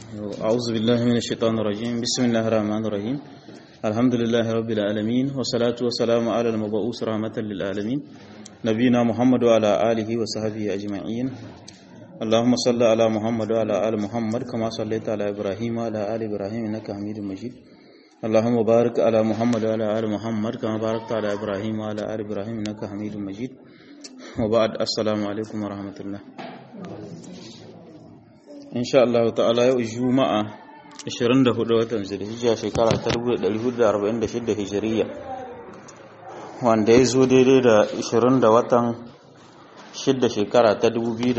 أعوذ بالله من الشيطان الرجيم بسم الله الرحمن الرحيم الحمد لله رب العالمين والصلاة والسلام على المبعوث رحمة للعالمين نبينا محمد وعلى آله وصحبه أجمعين اللهم صل على محمد وعلى آل محمد كما صليت على إبراهيم وعلى آل إبراهيم إنك حميد مجيد اللهم بارك على محمد وعلى آل محمد كما باركت على إبراهيم وعلى آل إبراهيم إنك حميد مجيد وبعد السلام عليكم ورحمة الله insha Allah ta'ala yau juma'a 24 watan zulhijja shekara ta 1446 hijiriya wanda ya zo daidai da 20 da watan 6 shekara ta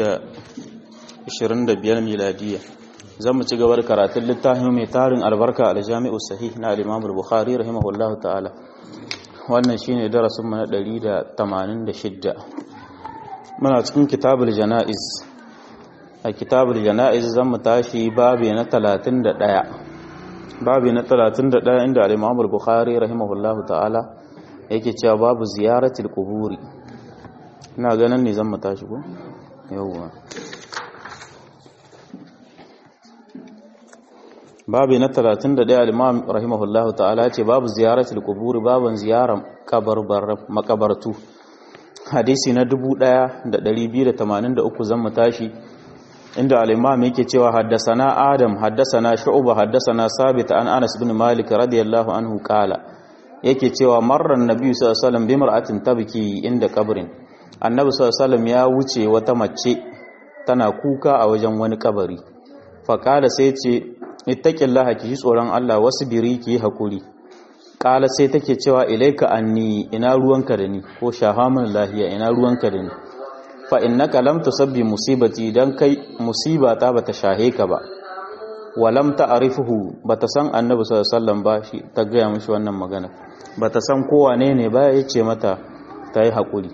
2025 miladiya zan mu ci gaba da karatun littafin mai tarin albarka aljami'u sahih na al-imam al-bukhari rahimahullahu ta'ala wannan shine darasin mu na 186 muna cikin kitabul janaiz a kitabul jana'iz zan mu tashi babi na 31 babi na 31 inda al-Imam al-Bukhari rahimahullahu ta'ala yake cewa babu ziyaratul quburi ina ganin ne zan mu tashi ko yawwa babi na 31 al-Imam rahimahullahu ta'ala ce babu ziyaratul quburi baban ziyaran kabarbar makabartu hadisi na 1283 zan mu tashi inda al-imam yake cewa haddasana adam haddasana shu'ba haddasana sabit an anas bin malik radiyallahu anhu qala yake cewa marran nabi sallallahu alaihi wasallam bi mar'atin tabki inda kabrin annabi sallallahu alaihi wasallam ya wuce wata mace tana kuka a wajen wani kabari fa qala sai ce ittaqillaha ki tsoron Allah wasbiri ki hakuri qala sai take cewa ilaika anni ina ruwanka da ni ko shahamun lahiya ina ruwanka da ni fa innaka lam tusabbi musibati dan kai musibata bata shahe ka ba wa lam ta'rifuhu bata san annabi sallallahu alaihi wasallam ba shi ta gaya mishi wannan magana bata san ko wane ne ba ya ce mata ta yi hakuri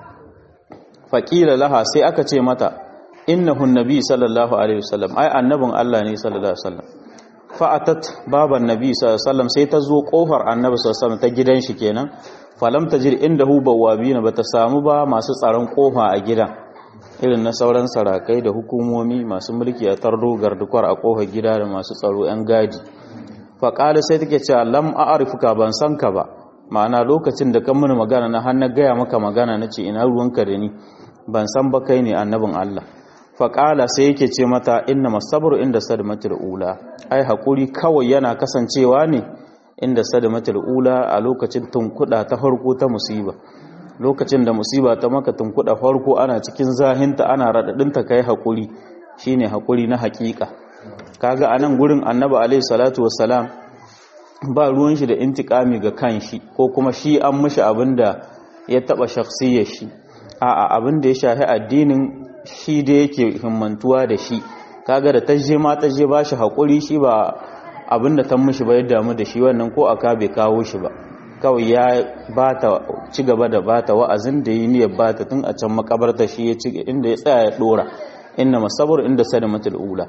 faqila laha sai aka ce mata innahu nabi sallallahu alaihi wasallam ai annabin Allah ne sallallahu alaihi wasallam fa'atat baban nabi sallallahu alaihi wasallam sai ta zo kofar annabi sallallahu alaihi wasallam ta gidan shi kenan falam tajir indahu bawabina bata samu ba masu tsaron kofa a gidan irin na sauran sarakai da hukumomi masu mulki a tardo gardukwar a kofar gida da masu tsaro yan gadi fa qala sai take cewa lam a'rifuka ban san ka ba ma'ana lokacin da kan mini magana na har na gaya maka magana nace ina ruwanka da ni ban san ba kai ne annabin Allah fa qala sai yake ce mata inna masabru inda sadmatul ula ai hakuri kawai yana kasancewa ne inda sadamatul ula a lokacin tunkuda ta farko ta musiba lokacin da musiba ta maka tunkuda farko ana cikin zahinta ana radadinta kai hakuri shine hakuri na hakika kaga anan gurin annabi alaihi salatu wassalam ba ruwan shi da intikami ga kanshi ko kuma shi an mishi abinda ya taba shakhsiyar shi a'a abinda ya shafi addinin shi da yake himmantuwa da shi kaga da taje ma taje ba shi hakuri shi ba abinda ta mishi ba ya damu da shi wannan ko aka bai kawo shi ba kawai ya bata ci gaba da bata wa'azin da yi niyyar bata tun a can makabarta shi ya ci inda ya tsaya ya dora inna masabur inda sadamatul ula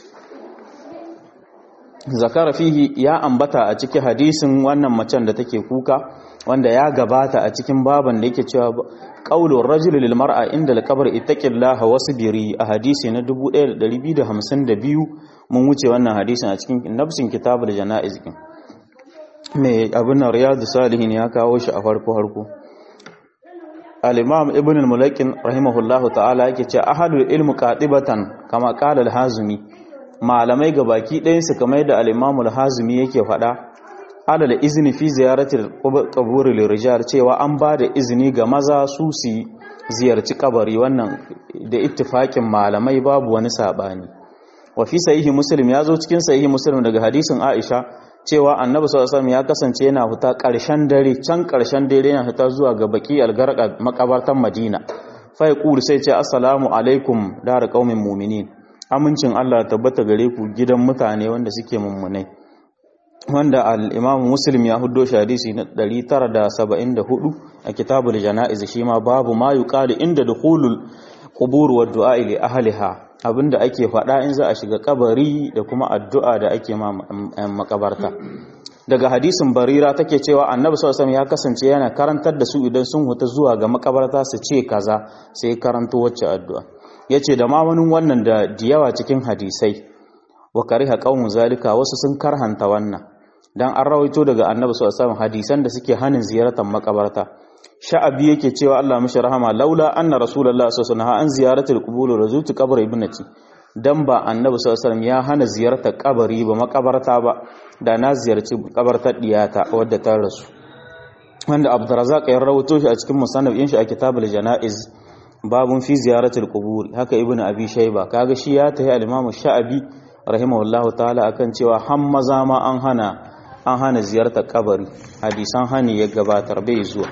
zakara fihi ya ambata a cikin hadisin wannan macen da take kuka wanda ya gabata a cikin baban da yake cewa qaulur rajul lil mar'a inda al-qabr ittaqillaha wasbiri a hadisi na 1252 mun wuce wannan hadisin a cikin nafsin kitabul janaiz kin me abin riyadu salihin ya kawo shi a farko farko al-imam ibn al-mulakin rahimahullahu ta'ala yake cewa ahadul ilmu qatibatan kama qala al-hazimi malamai gabaki ɗayan su kamar da al-imam al-hazimi yake faɗa alal izini fi ziyaratil qaburi lirijal cewa an ba da izini ga maza su su ziyarci kabari wannan da ittifakin malamai babu wani sabani wa fi sahihi muslim ya zo cikin sahihi muslim daga hadisin aisha cewa annabi sallallahu alaihi ya kasance yana fita karshen dare can karshen dare yana fita zuwa ga baki algarqa makabartan madina fa yaqulu sai ce assalamu alaikum dar qaumin mu'minin amincin Allah tabbata gare ku gidan mutane wanda suke mummunai wanda al-imam muslim ya huddo shi hadisi na 974 a kitabul janaiz shi ma babu ma yuqalu inda dukhulul qubur wa du'a li ahliha abinda ake faɗa in za a shiga kabari da kuma addu'a da ake ma makabarta daga hadisin barira take cewa annabi sallallahu alaihi ya kasance yana karantar da su idan sun huta zuwa ga makabarta su ce kaza sai karanto wacce addu'a yace da ma wani wannan da diyawa cikin hadisai wa kariha qaumun zalika wasu sun karhanta wannan dan an rawaito daga annabi sallallahu alaihi wasallam hadisan da suke hanin ziyartar makabarta sha'abi yake cewa Allah mishi rahama laula anna rasulullahi sallallahu alaihi wasallam an ziyaratul qubur razutu qabr ibnati dan ba annabi sallallahu alaihi wasallam ya hana ziyartar kabari ba makabarta ba da na ziyarci kabartar diyata wadda ta rasu wanda Abdurrazzaq ya rawaito shi a cikin musannaf din shi a kitabul janaiz babun fi ziyaratul qubur haka ibnu abi shayba kaga shi ya tahi al-imam sha'abi rahimahullahu ta'ala akan cewa han maza ma an hana an hana ziyartar kabari hadisan hani ya gabatar bai zuwa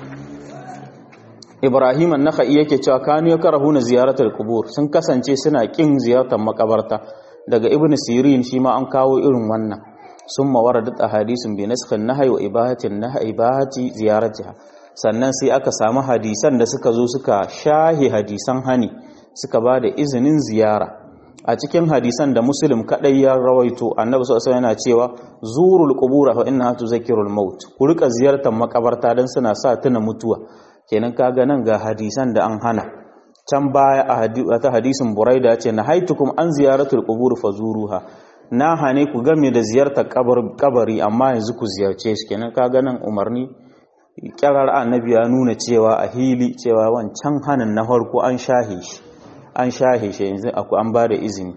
Ibrahim an-Nakhai yake cewa kanu yakrahuna ziyaratul qubur sun kasance suna kin ziyartar makabarta daga Ibn Sirin shi ma an kawo irin wannan summa waradat ahadithun bi naskhin nahyi wa ibahatin nahyi ibahati ziyaratiha sannan sai aka samu hadisan da suka zo suka shahi hadisan hani suka ba da izinin ziyara a cikin hadisan da muslim kadai ya rawaito annabi sallallahu alaihi yana cewa zurul qubura fa innaha tuzakkirul maut ku rika ziyartar makabarta dan suna sa tuna mutuwa kenan kaga nan ga hadisan da an hana can baya a ta hadisin buraida ce na haitukum an ziyaratul qubur fazuruha na hane ku game da ziyartar kabari amma yanzu ku ziyarce shi kenan kaga nan umarni kirar annabi ya nuna cewa a hili cewa wancan hanin na farko an shahe shi an shahe shi yanzu aku an ba da izini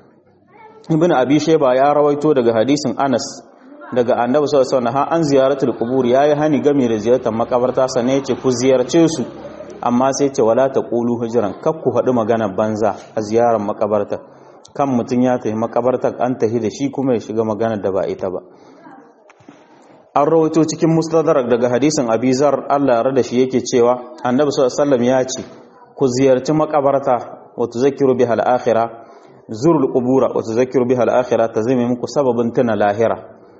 ibn abi shayba ya rawaito daga hadisin anas daga annabi sallallahu alaihi wasallam an ziyaratul qubur yayi hani game da ziyartar makabarta sannan yace ku ziyarce su amma sai ce wala taqulu hujran kak ku faɗi magana banza a ziyarar makabarta kan mutun ya tafi makabartar an tafi da shi kuma ya shiga magana da ba ita ba an rawaito cikin mustadrak daga hadisin abizar Allah ya rada shi yake cewa annabi sallallahu alaihi wasallam ya ce ku ziyarci makabarta wa tuzakkiru biha al-akhirah zurul qubura wa tuzakkiru biha al-akhirah tazimi muku sababin tuna lahira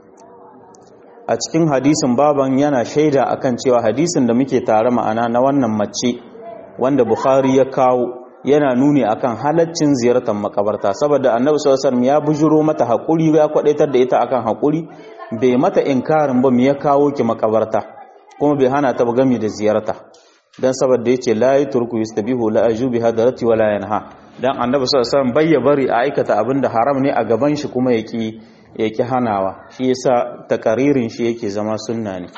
a cikin hadisin baban yana shaida akan cewa hadisin da muke tare ma'ana na wannan mace wanda bukhari ya kawo yana nuni akan halaccin ziyartar makabarta saboda annabi sallallahu alaihi wasallam ya bujuro mata hakuri ya kwadaitar da ita akan hakuri bai mata inkarin ba me ya kawo ki makabarta kuma bai hana ta ba gami da ziyarta dan saboda yace la yatruku yastabihu la ajubi hadarati wala yanha dan annabi sallallahu alaihi wasallam bai bari a aikata abinda haram ne a gaban shi kuma yaki yaki hanawa shi yasa takaririn shi yake zama sunna ne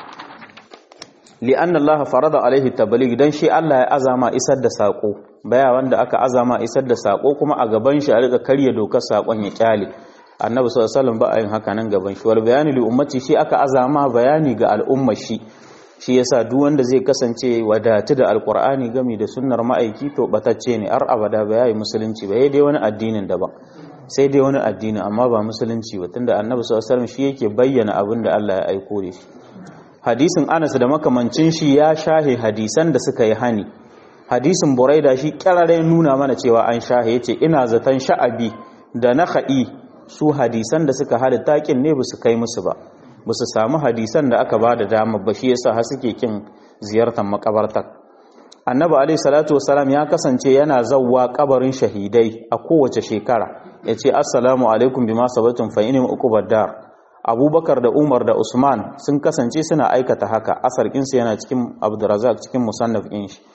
li'anna Allah farada alaihi tabligh dan shi Allah ya azama isar da sako baya wanda aka azama isar da sako kuma a gaban shi a rika karya dokar sakon ya kyale annabi sallallahu alaihi wasallam ba a yin haka nan gaban shi wal bayani li ummati shi aka azama bayani ga al'ummar shi shi yasa duk wanda zai kasance wadatu da alqur'ani gami da sunnar ma'aiki to batacce ne har abada ba yayi musulunci ba dai wani addinin daban sai dai wani addini amma ba musulunci ba tunda annabi sallallahu alaihi wasallam shi yake bayyana abin da Allah ya aiko da shi hadisin Anas da makamancin shi ya shahe hadisan da suka yi hani hadisin Buraida shi kyarare nuna mana cewa an shahe yace ina zaton sha'abi da nakhai su hadisan da suka hada takin ne ba su kai musu ba ba su samu hadisan da aka ba da dama ba shi yasa har suke kin ziyartar makabartar annabi alaihi salatu wasalam ya kasance yana zawwa kabarin shahidai a kowace shekara yace assalamu alaikum bima sabatum fa inni uqubad dar abubakar da umar da usman sun kasance suna aikata haka asar kinsu yana cikin abdurrazak cikin musannaf din shi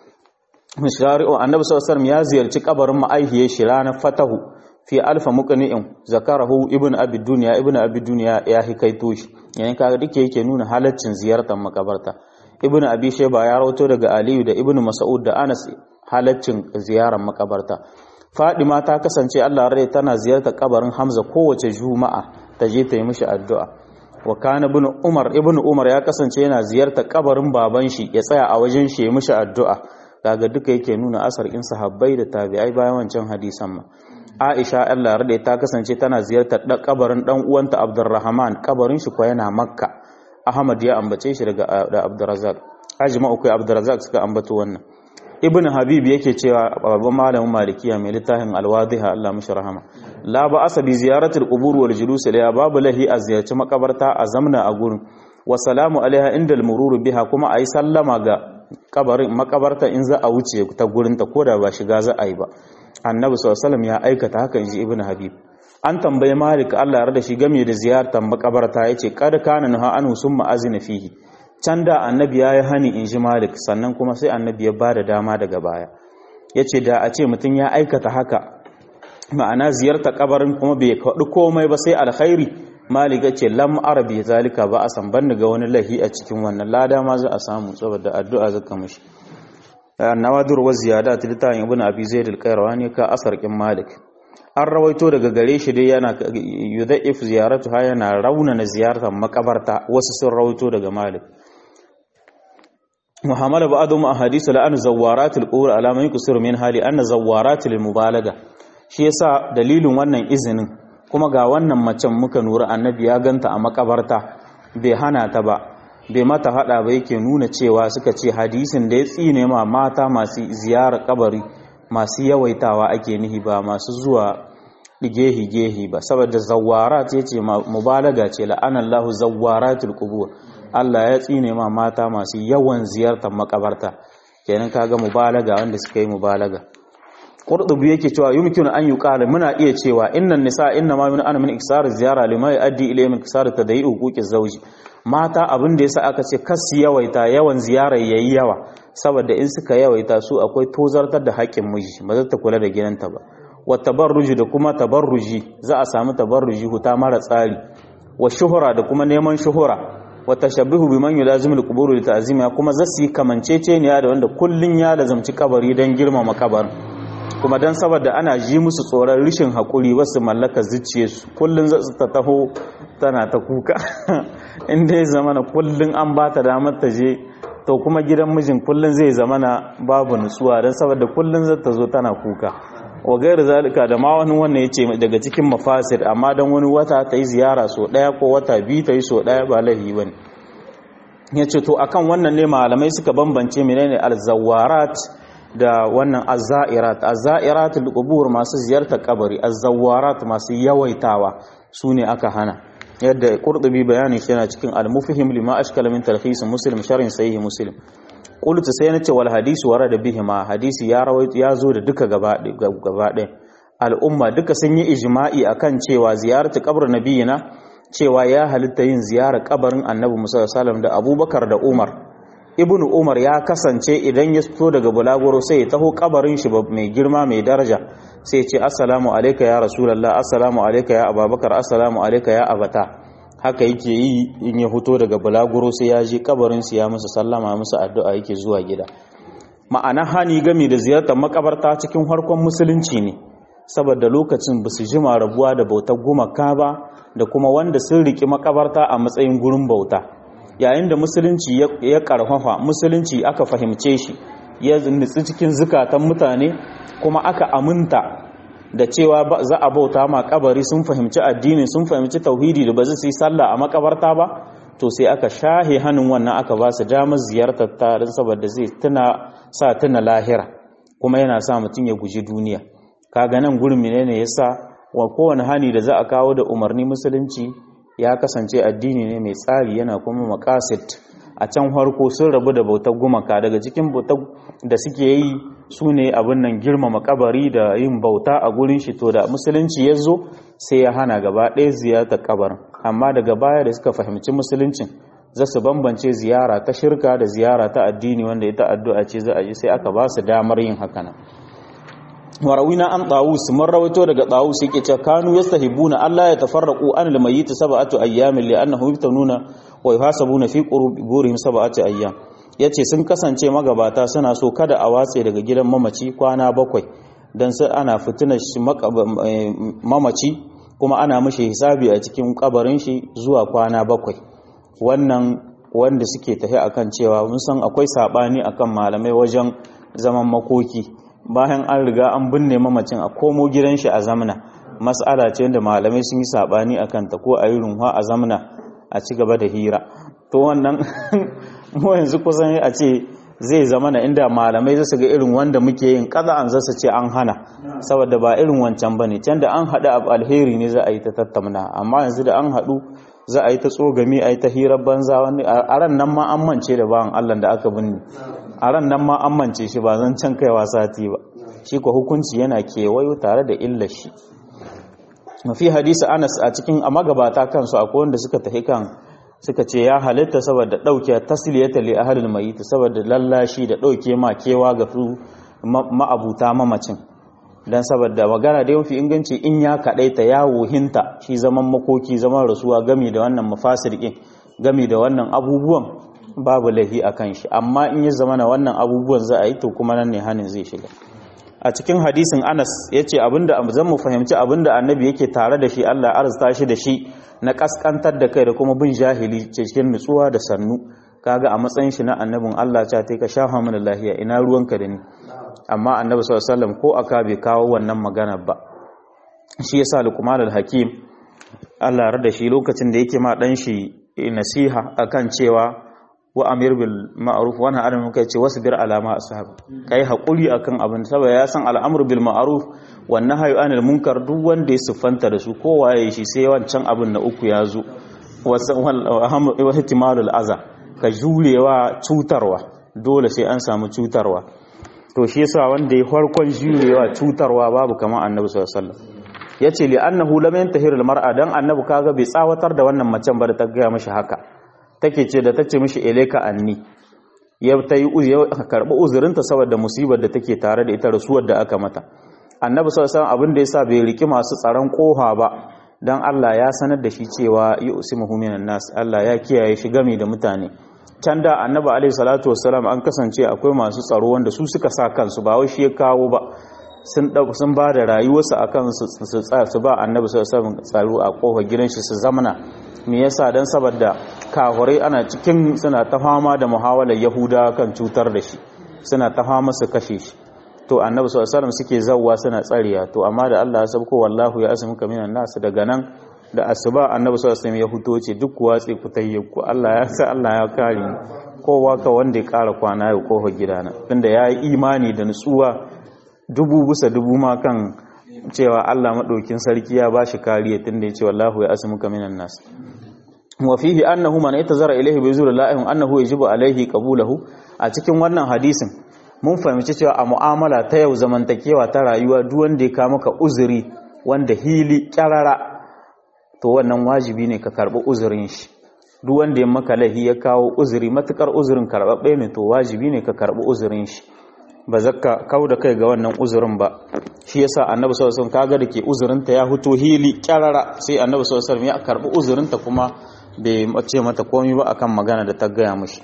shari'u annabi sallallahu alaihi ya ziyarci kabarin ma'aihiyar shi ranar fatahu fi alfa muqni'in zakarahu ibn abi dunya ibn abi dunya ya hikaito shi yayin kaga duke yake nuna halaccin ziyartar makabarta ibn abi shayba ya rawato daga aliyu da ibn mas'ud da anas halaccin ziyarar makabarta fadima ta kasance Allah rai tana ziyartar kabarin hamza kowace juma'a ta je ta yi mishi addu'a wa kana ibn umar ibn umar ya kasance yana ziyartar kabarin baban shi ya tsaya a wajen shi ya mishi addu'a kaga duka yake nuna asar in sahabbai da tabi'ai bayan wancan hadisan ma Aisha Allah rade ta kasance tana ziyartar da kabarin dan uwanta Abdurrahman kabarin shi ko yana Makka Ahmad ya ambace shi daga da Abdurrazzaq ajma'u kai Abdurrazzaq suka ambato wannan Ibn Habib yake cewa babban malamin Malikiya mai littafin Al-Wadhiha Allah mishi rahama la ba asa bi ziyaratul qubur wal julus ilayha babu lahi a ziyarci makabarta a zamna a gurin wa salamu alaiha inda al-murur biha kuma ayi sallama ga kabarin makabarta in za a wuce ta gurin ta koda ba shiga za a yi ba annabi sallallahu ya aikata haka inji ibnu habib an tambaye malik Allah ya rada shi game da ziyartar makabarta yace kad kana naha anu summa azina fihi can da annabi yayi hani inji malik sannan kuma sai annabi ya bada dama daga baya yace da a ce mutum ya aikata haka ma'ana ziyarta kabarin kuma bai faɗi komai ba sai alkhairi malika ce lam arabi zalika ba a san ban ga wani lahi a cikin wannan lada ma za a samu saboda addu'a zaka mishi nawadur wa ziyadat littafin ibn abi zaid al-qayrawani ka asar kin malik an rawaito daga gare shi dai yana yudha'if ziyaratu ha yana raunana ziyartar makabarta wasu sun rawaito daga malik muhammad ba'dhum ahadithu la an zawaratul qubur ala man yusir min hali anna zawaratul mubalaga shi yasa dalilin wannan izinin kuma ga wannan macen muka nura annabi ya ganta a makabarta bai hana ta ba bai mata hada ba yake nuna cewa suka ce hadisin da ya tsine ma mata masu ziyarar kabari masu yawaitawa ake nihi ba masu zuwa gehi-gehi ba saboda zawarat ya ce mubalaga ce la'anallahu zawaratul qubur Allah ya tsine ma mata masu yawan ziyartar makabarta kenan kaga mubalaga wanda suka yi mubalaga qurtubi yake cewa yumkinu an yuqala muna iya cewa innan nisa inna ma min ana min iksar ziyara lima yuaddi ilayhi min iksar tadayyi huquqi zawji mata abin da yasa aka ce kas yawaita yawan ziyara yayi yawa saboda in suka yawaita su akwai tozartar da haƙƙin miji ba za ta kula da gidanta ba wa tabarruji da kuma tabarruji za a samu tabarruji huta mara tsari wa shuhura da kuma neman shuhura wa tashabbihu biman yulazimu al-qubur li ta'zimiha kuma zasu yi kamanceceniya da wanda kullun ya lazamci kabari dan girmama kabarin kuma dan saboda ana ji musu tsoron rishin hakuri wasu mallaka zuciyarsu kullun za su ta taho tana ta kuka in dai zamana kullun an ba ta damar ta je to kuma gidan mijin kullun zai zamana babu nutsuwa dan saboda kullun za ta zo tana kuka wa gairu zalika da ma wani wannan ya ce daga cikin mafasir amma don wani wata ta yi ziyara so ɗaya ko wata biyu ta yi so ɗaya ba laifi ba ne ya ce to akan wannan ne malamai suka bambance menene alzawarat da wannan azzairat azzairat al masu ziyartar kabari azzawarat masu yawaitawa su ne aka hana yadda qurtubi bayanin shi yana cikin al-mufhim lima ashkala min talkhis muslim sharhin sahih muslim qultu sai nace wal hadisu warada bihi ma hadisi ya rawaito ya zo da duka gaba gaba al'umma duka sun yi ijma'i akan cewa ziyaratu qabr nabiyina cewa ya halitta yin ziyarar kabarin annabi musa sallam da abubakar da umar ibn umar ya kasance idan ya fito daga bulaguro sai ya taho kabarin shi mai girma mai daraja sai ce assalamu alayka ya rasulullah assalamu alayka ya abubakar assalamu alayka ya abata haka yake yi in ya fito daga bulaguro sai ya je kabarin su ya musu sallama musu addu'a yake zuwa gida ma'ana hani gami da ziyartar makabarta cikin harkon musulunci ne saboda lokacin ba su jima rabuwa da bautar gumaka ba da kuma wanda sun riki makabarta a matsayin gurin bauta yayin da musulunci ya karfafa musulunci aka fahimce shi ya nutsi cikin zukatan mutane kuma aka aminta da cewa za a bauta ma kabari sun fahimci addini sun fahimci tauhidi da ba zai yi sallah a makabarta ba to sai aka shahe hannun wannan aka ba su damar ziyartar ta don saboda zai tuna sa tuna lahira kuma yana sa mutum ya guji duniya kaga nan gurin menene yasa wa kowane hani da za a kawo da umarni musulunci ya kasance addini ne mai tsari yana kuma makasit a can harko sun rabu da bautar gumaka daga cikin bautar da suke yi su ne abin nan girmama kabari da yin bauta a gurin shi to da musulunci ya zo sai ya hana gaba ɗaya ziyartar kabarin amma daga baya da suka fahimci musuluncin za su bambance ziyara ta shirka da ziyara ta addini wanda ita addu'a ce za a yi sai aka ba su damar yin haka nan warawina an tawus mun rawaito daga tawus yake cewa kanu yastahibuna Allah ya tafarraqu an al-mayyit sab'atu ayyamin li annahu yaftanuna wa yuhasabuna fi quburihim sab'atu ayyam yace sun kasance magabata suna so kada a watse daga gidan mamaci kwana bakwai dan sai ana fitinar shi mamaci kuma ana mishi hisabi a cikin kabarin shi zuwa kwana bakwai wannan wanda suke tafi akan cewa mun san akwai sabani akan malamai wajen zaman makoki bayan an riga an binne mamacin a komo gidan shi a zamna mas'ala ce da malamai sun yi sabani akan ta ko a yi runwa a zamna a ci gaba da hira to wannan mu yanzu kusan a ce zai zama na inda malamai zasu ga irin wanda muke yin kaza an zasu ce an hana saboda ba irin wancan bane can da an haɗu abu alheri ne za a yi ta tattauna amma yanzu da an haɗu za a yi ta tsogami a yi ta hirar banza wani a ran nan ma an mance da bawan Allah da aka binne a ran nan ma an mance shi ba zan can kaiwa sati ba shi ko hukunci yana kewayo tare da illar shi mafi hadisi anas a cikin a magabata kansu akwai wanda suka tafi kan suka ce ya halitta saboda ɗauke tasliyata li ahlil mayyit saboda lallashi da ɗauke ma kewa ga su ma'abuta mamacin dan saboda magana da yafi inganci in ya kadaita ya wuhinta shi zaman makoki zaman rasuwa gami da wannan mafasirkin gami da wannan abubuwan babu lahi akan shi amma in ya zama na wannan abubuwan za a yi to kuma nan ne hanin zai shiga a cikin hadisin Anas yace abinda zan mu fahimci abinda annabi yake tare da shi Allah arzuta shi da shi na kaskantar da kai da kuma bin jahili cikin nutsuwa da sannu kaga a matsayin shi na annabin Allah ta ta ka shafa mana lahiya ina ruwanka da ni amma annabi sallallahu alaihi wasallam ko aka bai kawo wannan magana ba shi yasa Luqman al-Hakim Allah rada shi lokacin da yake ma dan shi nasiha akan cewa wa amir bil ma'ruf wa nahy anil munkar ce wasbir ala ma ashab kai hakuri akan abin saboda ya san al'amru bil ma'ruf wa nahyu anil munkar duk wanda ya siffanta da su kowa ya shi sai wancan abin na uku ya zo wa ihtimalul aza ka jurewa cutarwa dole sai an samu cutarwa to shi yasa wanda ya farkon jurewa cutarwa babu kamar annabi sallallahu alaihi wasallam yace li annahu lam yantahir al mar'a dan annabi kaga bai tsawatar da wannan macen ba da ta ga mishi haka take ce da tace mishi eleka anni ya ta yi karɓi uzurinta saboda musibar da take tare da ita rasuwar da aka mata annabi sallallahu alaihi abin da yasa bai riki masu tsaron koha ba dan Allah ya sanar da shi cewa yusimuhu minan nas Allah ya kiyaye shi gami da mutane can da annabi alaihi salatu wassalam an kasance akwai masu tsaro wanda su suka sa kansu ba wai shi ya kawo ba sun dauka sun ba da rayuwarsu akan su su su ba annabi sallallahu alaihi tsaro a kofar gidan shi su zamana me yasa dan saboda kahurai ana cikin suna ta fama da muhawalar yahuda kan cutar da shi suna ta fama su kashe shi to annabi sallallahu alaihi wasallam suke zawwa suna tsariya to amma da Allah ya sabko wallahu ya asmuka minan nas daga nan da asuba annabi sallallahu alaihi wasallam ya fito ce duk watsi ku tayyaku Allah ya sa Allah ya kare ni kowa ka wanda ya kara kwana ya kofa gidana tunda ya yi imani da nutsuwa dubu bisa dubu ma kan cewa Allah madaukin sarki ya bashi kariya tunda ya ce wallahu ya asmuka minan nas wa fihi annahu man yatazara ilayhi bi zurillahi annahu yajibu alayhi qabulahu a cikin wannan hadisin mun fahimci cewa a mu'amala ta yau zamantakewa ta rayuwa duk wanda ya ka maka uzuri wanda hili kyarara to wannan wajibi ne ka karbi uzurin shi duk wanda ya maka lahi ya kawo uzuri matukar uzurin karbabbe ne to wajibi ne ka karbi uzurin shi ba zakka kau da kai ga wannan uzurin ba shi yasa annabi sallallahu alaihi wasallam kaga dake uzurinta ya huto hili kyarara sai annabi sallallahu alaihi wasallam ya karbi uzurinta kuma bai ce mata komai ba akan magana da ta gaya mishi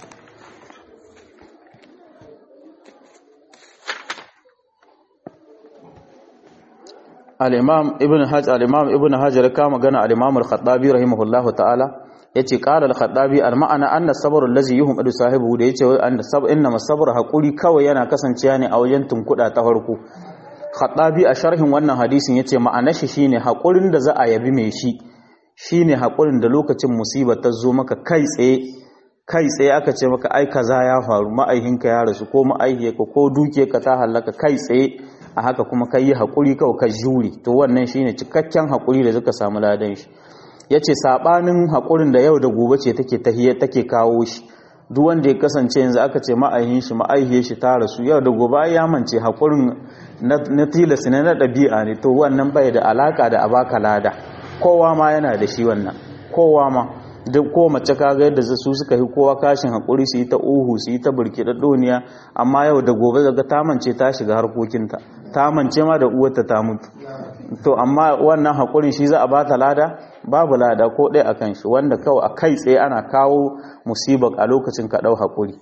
al-imam ibn hajj al-imam ibn hajar ka magana al-imam al-khattabi rahimahullahu ta'ala yace qala al-khattabi al-ma'ana anna sabr allazi yuhmadu sahibu da yace anna sab inna masabr hakuri kawai yana kasancewa ne a wajen tunkuda ta farko khattabi a sharhin wannan hadisin yace ma'anar shi shine hakurin da za a yabi mai shi shine hakurin da lokacin musibar ta zo maka kai tsaye kai tsaye aka ce maka ai kaza ya faru ma'aihinka ya rasu ko ma'aihiyarka ko dukiyarka ta halaka kai tsaye a haka kuma kai yi hakuri kawai ka jure to wannan shine cikakken hakuri da zaka samu ladan shi yace sabanin hakurin da yau da gobe ce take tahiyya take kawo shi duk wanda ya kasance yanzu aka ce ma'aihin shi ma'aihiyar shi ta rasu yau da gobe ya mance hakurin na tilas ne na ɗabi'a ne to wannan bai da alaka da abaka lada kowa ma yana da shi wannan kowa ma duk ko mace kaga yadda su suka yi kowa kashin hakuri su yi ta uhu su yi ta burkiɗa doniya amma yau da gobe daga ta mance ta shiga harkokinta ta mance ma da uwarta ta mutu to amma wannan hakurin shi za a bata lada babu lada ko ɗaya a kan shi wanda kawai a kai tsaye ana kawo musibar a lokacin ka ɗau hakuri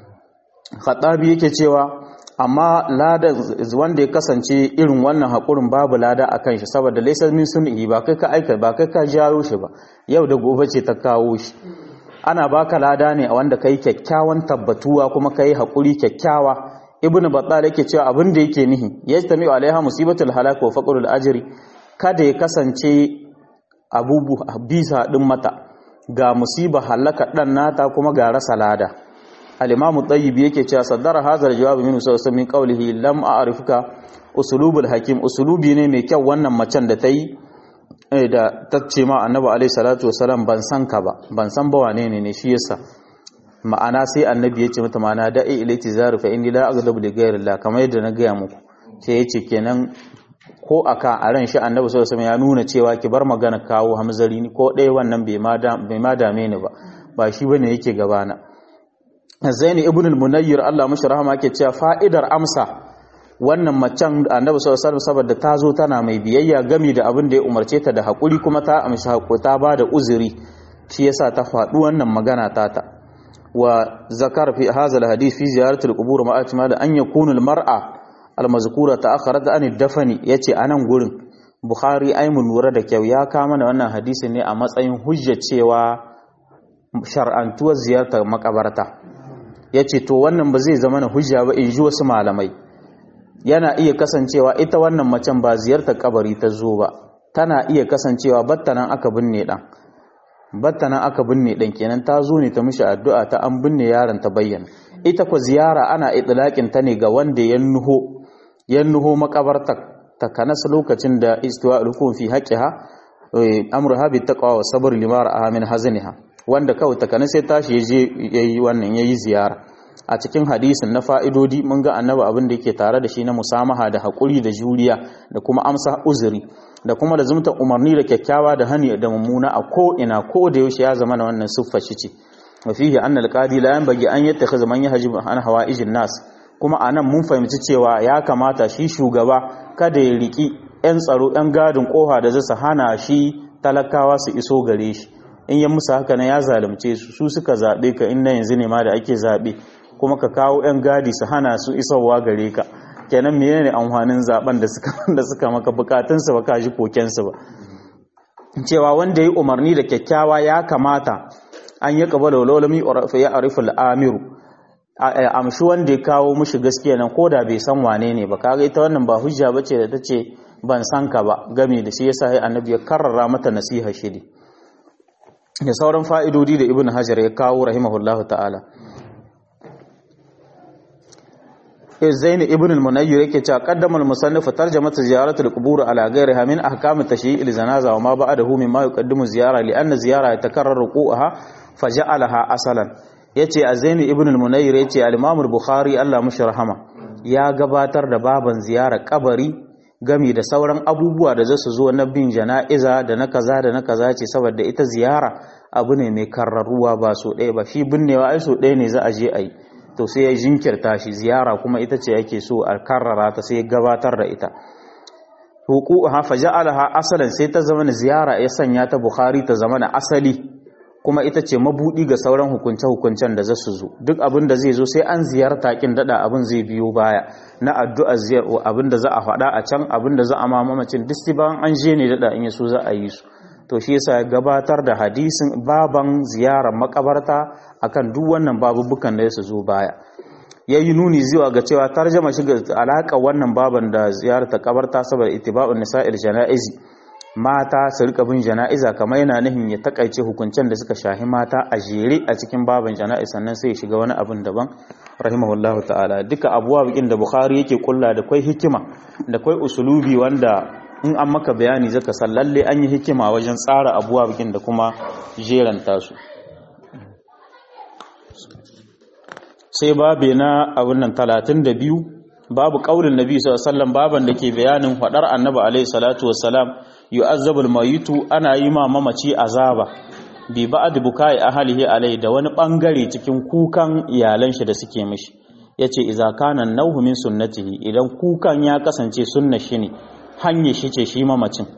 khattabi yake cewa amma lada wanda ya kasance irin wannan haƙurin babu lada a kan shi saboda laisar min sun'i ba kai ka aika ba kai ka jawo shi ba yau da gobe ce ta kawo shi ana baka lada ne a wanda kai kyakkyawan tabbatuwa kuma kai haƙuri kyakkyawa ibnu battal yake cewa abin da yake nihi yajtami'u alaiha musibatul halak wa faqrul ajri kada ya kasance abubu bisa din mata ga musiba halaka dan nata kuma ga rasa lada al-imamu tayyib yake cewa saddara hazar jawabi min sallallahu min qawlihi lam a'rifuka usulubul hakim usulubi ne mai kyau wannan macen da ta yi da ta ce ma annabi alaihi salatu wasalam ban san ka ba ban san ba wane ne ne shi yasa ma'ana sai annabi ya ce mata ma'ana da'i ilaiti zaru fa inni la aghdabu li ghayri Allah kamar yadda na gaya muku sai yace kenan ko aka a ran shi annabi sallallahu alaihi ya nuna cewa ki bar magana kawo hamzari ni ko ɗaya wannan bai ma bai ma dame ni ba ba shi bane yake gabana Zaini ibn al-Munayyir Allah mashi rahama yake cewa fa'idar amsa wannan macen annabi sallallahu alaihi wasallam saboda ta zo tana mai biyayya gami da abin da ya umarce ta da hakuri kuma ta amshi hakuri ta bada uzuri shi yasa ta faɗi wannan magana tata wa zakar fi hadha alhadith fi ziyaratul qubur ma atma da an yakunu almar'a almazkura ta'akharat an dafani yace anan gurin bukhari ai mun lura da kyau ya kama da wannan hadisi ne a matsayin hujja cewa shar'antuwar ziyartar makabarta yace to wannan ba zai zama na hujja ba in ji wasu malamai yana iya kasancewa ita wannan macen ba ziyartar kabari ta zo ba tana iya kasancewa battanan aka binne dan battanan aka binne dan kenan ta zo ne ta mishi addu'a ta an binne yaron ta bayyana ita ko ziyara ana itlaqin ta ne ga wanda ya nuho ya nuho makabarta ta kanas lokacin da istiwa hukum fi haqqiha amruha bi taqwa wa sabr limar amin hazaniha wanda kawai ta kanas sai tashi yaje yayi wannan yayi ziyara a cikin hadisin na fa'idodi mun ga annabi abin da yake tare da shi na musamaha da haƙuri da juriya da kuma amsa uzuri da kuma da zumta umarni da kyakkyawa da hani da mummuna a ko ina ko da yaushe ya zama na wannan siffa shi ce wa fihi anna alqadi la yanbaghi an yattakhidha man yahjib an hawaijin nas kuma anan mun fahimci cewa ya kamata shi shugaba kada ya riki yan tsaro yan gadin koha da zasu hana shi talakawa su iso gare shi in ya musu haka na ya zalunce su su suka zabe ka in na yanzu ne ma da ake zabe kuma ka kawo 'yan gadi su hana su isowa gare ka kenan mene ne amfanin zaben da suka da suka maka bukatunsu ba ka ji kokensu ba cewa wanda ya yi umarni da kyakkyawa ya kamata an yi kaba da walolami ya arifu al'amiru amshi wanda ya kawo mushi gaskiya nan ko da bai san wane ne ba kaga ita wannan ba hujja bace da ta ce ban san ka ba game da shi yasa sai annabi ya karrara mata nasiha shiri da sauran fa'idodi da ibn hajar ya kawo rahimahullahu ta'ala zaini ibn al-munayyir yake cewa qaddama al-musannif tarjamat ziyarat al-qubur ala ghayriha min ahkam at-tashyi' al-janaza wa ma ba'dahu mimma yuqaddimu ziyara li anna ziyara yatakarraru qu'aha faja'alaha asalan yace zaini ibn al-munayyir yace al-imam al-bukhari Allah mushi rahama ya gabatar da baban ziyarar kabari gami da sauran abubuwa da zasu zo na bin jana'iza da na kaza da na kaza ce saboda ita ziyara abu ne mai karraruwa ba so ɗaya ba shi binnewa ai so ɗaya ne za a je a yi to sai ya jinkirta shi ziyara kuma ita ce yake so a karrara ta sai ya gabatar da ita hukuha faja'alaha asalan sai ta zama ziyara ya sanya ta bukhari ta zama na asali kuma ita ce mabudi ga sauran hukunce hukuncen da zasu zo duk abin da zai zo sai an ziyarta kin dada abin zai biyo baya na addu'a ziyar abin da za a faɗa a can abin da za a mamacin duk bayan an je ne dada in yaso za a yi su to shi yasa ya gabatar da hadisin baban ziyarar makabarta akan duk wannan babubukan da su zo baya yayi nuni zuwa ga cewa tarjama shi ga alaka wannan baban da ziyarar ta kabarta saboda itiba'un nisa'il janaizi mata su rika bin jana'iza kamar yana nihin ya takaice hukuncen da suka shahi mata a jere a cikin baban jana'iz sannan sai ya shiga wani abin daban rahimahullahu ta'ala duka abuwa bikin da bukhari yake kulla da kwai hikima da kwai usulubi wanda in an maka bayani zaka san lalle an yi hikima wajen tsara abuwa bikin da kuma jeranta su sai babe na abin nan 32 babu kaulin nabi sallallahu alaihi wasallam baban da ke bayanin fadar annabi alaihi salatu wassalam yu'azzabul mayitu ana yi ma mamaci azaba bi ba'd bukai ahlihi alai da wani bangare cikin kukan iyalan shi da suke mishi yace idza kana nauhu min sunnatihi idan kukan ya kasance sunna shi ne hanyar shi ce shi mamacin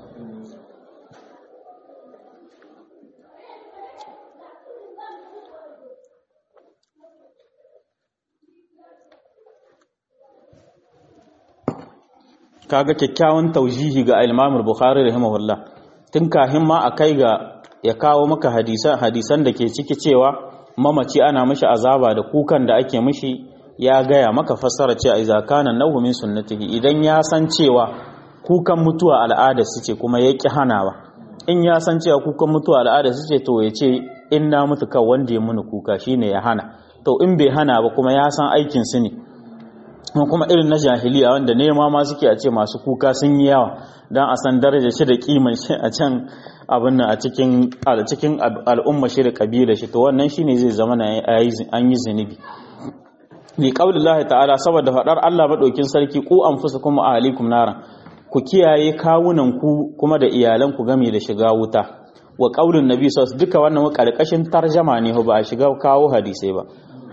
kaga kyakkyawan taujihi ga Imam Bukhari rahimahullah tun kahin ma a kai ga ya kawo maka hadisan hadisan da ke ciki cewa mamaci ana mishi azaba da kukan da ake mishi ya gaya maka fassara cewa idza kana nahu min sunnatihi idan ya san cewa kukan mutuwa al'ada su ce kuma ya ƙi hanawa in ya san cewa kukan mutuwa al'ada su ce to ya ce in na mutu kan wanda ya muni kuka shine ya hana to in bai hana ba kuma ya san aikin su ne kuma irin na jahiliya wanda nema ma suke a ce masu kuka sun yi yawa don a san daraja shi da kiman shi a can abin nan a cikin cikin al'umma shi da kabila shi to wannan shine zai zama na an yi zunubi li qaulillahi ta'ala saboda fadar Allah madaukin sarki ku anfusakum ahlikum naran ku kiyaye kawunan ku kuma da iyalan ku game da shiga wuta wa qaulin nabi sallallahu duka wannan karkashin tarjama ne ba a shiga kawo hadisai ba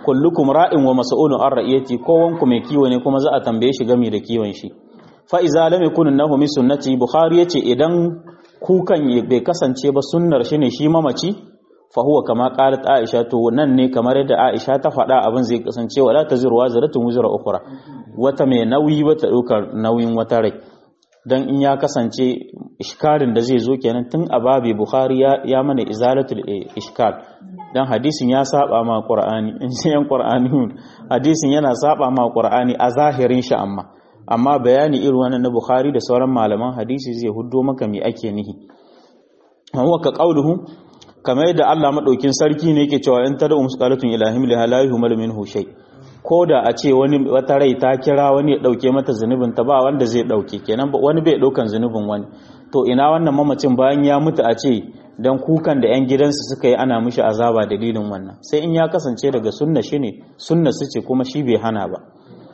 kullukum ra'in wa mas'ulun an ra'iyati kowanku mai kiwo ne kuma za a tambaye shi game da kiwon shi fa iza lam yakun nahu min sunnati bukhari yace idan kukan bai kasance ba sunnar shi ne shi mamaci fa huwa kama qalat aisha to nan ne kamar yadda aisha ta faɗa abin zai kasance wala taziru wazratun wuzra ukhra wata mai nauyi wata ɗaukar nauyin wata rai dan in ya kasance ishkarin da zai zo kenan tun a babi bukhari ya mana izalatul ishkal dan hadisin ya saba ma qur'ani in yan qur'ani hadisin yana saba ma qur'ani a zahirin shi amma amma bayani irin wannan na bukhari da sauran malaman hadisi zai huddo maka me ake nihi huwa ka qauluhu kamar yadda Allah madaukin sarki ne yake cewa in tad'u musqalatun ilahim la la yuhmal minhu shay ko da a ce wani wata rai ta kira wani ya dauke mata zunubin ta ba wanda zai dauke kenan wani bai daukan zunubin wani to ina wannan mamacin bayan ya mutu a ce dan kukan da yan gidansu suka yi ana mishi azaba dalilin wannan sai in ya kasance daga sunna shine sunna su ce kuma shi bai hana ba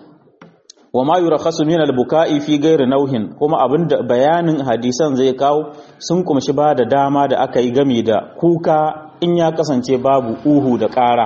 wa ma yurakhasu min al-buka'i fi ghairi nauhin kuma abinda bayanin hadisan zai kawo sun kumshi ba da dama da aka yi game da kuka in ya kasance babu uhu da ƙara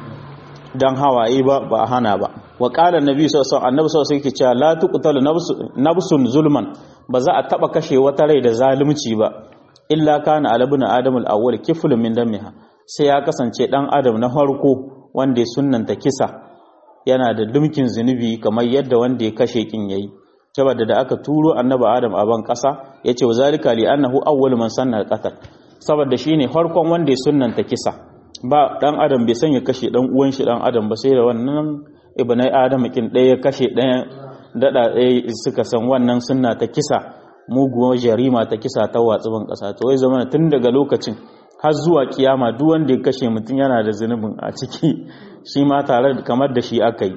dan hawaye ba ba hana ba wa qala annabi sallallahu alaihi wasallam annabi sallallahu alaihi wasallam la tuqtalu nafsun zulman ba za a taba kashe wata rai da zalunci ba illa kana alabuna adamul awwal kiflun min damiha sai ya kasance dan adam na farko wanda ya sunnanta kisa yana da dumkin zunubi kamar yadda wanda ya kashe kin yayi saboda da aka turo annabi adam a ban kasa yace wa zalika li annahu awwal man sanna al-qatl saboda shine farkon wanda ya sunnanta kisa ba dan adam bai sanya kashe dan uwan shi dan adam ba sai da wannan ibnai adam kin ɗaya kashe ɗaya dada ɗaya suka san wannan sunna ta kisa muguwar jarima ta kisa ta watsu ban kasa to wai zamana tun daga lokacin har zuwa kiyama duk wanda ya kashe mutum yana da zunubin a ciki shi ma tare kamar da shi aka yi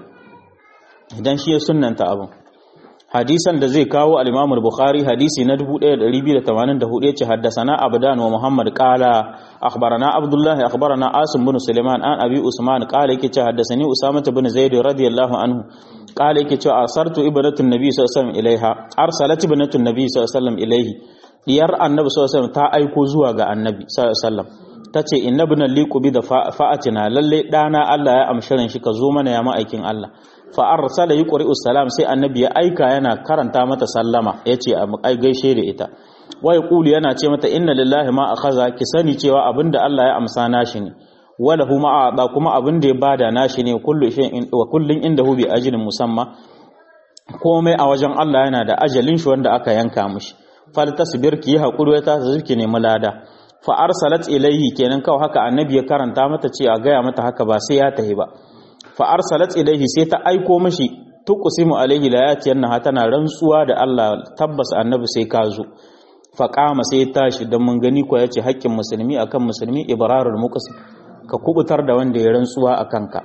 idan shi ya sunanta abin hadisan da zai kawo al-Imam al-Bukhari hadisi na 1284 yace haddathana Abdan wa Muhammad qala akhbarana Abdullah akhbarana Asim bin Sulaiman an Abi Usman qala yake ce haddathani Usama bin Zaid radiyallahu anhu qala yake ce arsartu ibnatun nabi sallallahu alaihi wasallam ilaiha arsalat ibnatun nabi sallallahu alaihi wasallam ilaihi diyar annabi sallallahu alaihi wasallam ta aiko zuwa ga annabi sallallahu alaihi wasallam tace inna ibn liqubi da fa'atina lalle dana Allah ya amshirin shi ka zo mana ya ma'aikin Allah fa arsala yuqri'u salam sai annabi ya aika yana karanta mata sallama yace a gaishe da ita wa yaqulu yana ce mata inna lillahi ma akhadha ki sani cewa abinda Allah ya amsa nashi ne walahu ma a'da kuma abinda ya bada nashi ne kullu shay'in wa kullun indahu bi ajrin musamma komai a wajen Allah yana da ajalin shi wanda aka yanka mishi fal tasbir ki hakuri ta zurki ne mulada fa arsalat ilayhi kenan kawai haka annabi ya karanta mata ce a gaya mata haka ba sai ya tahi ba fa arsalat ilayhi sai ta aiko mishi tuqsimu alayhi la yatiyanna tana rantsuwa da Allah tabbas annabi sai ka zo fa qama sai tashi dan mun gani ko yace haƙƙin musulmi akan musulmi ibrarul muqsim ka kubutar da wanda ya rantsuwa akan ka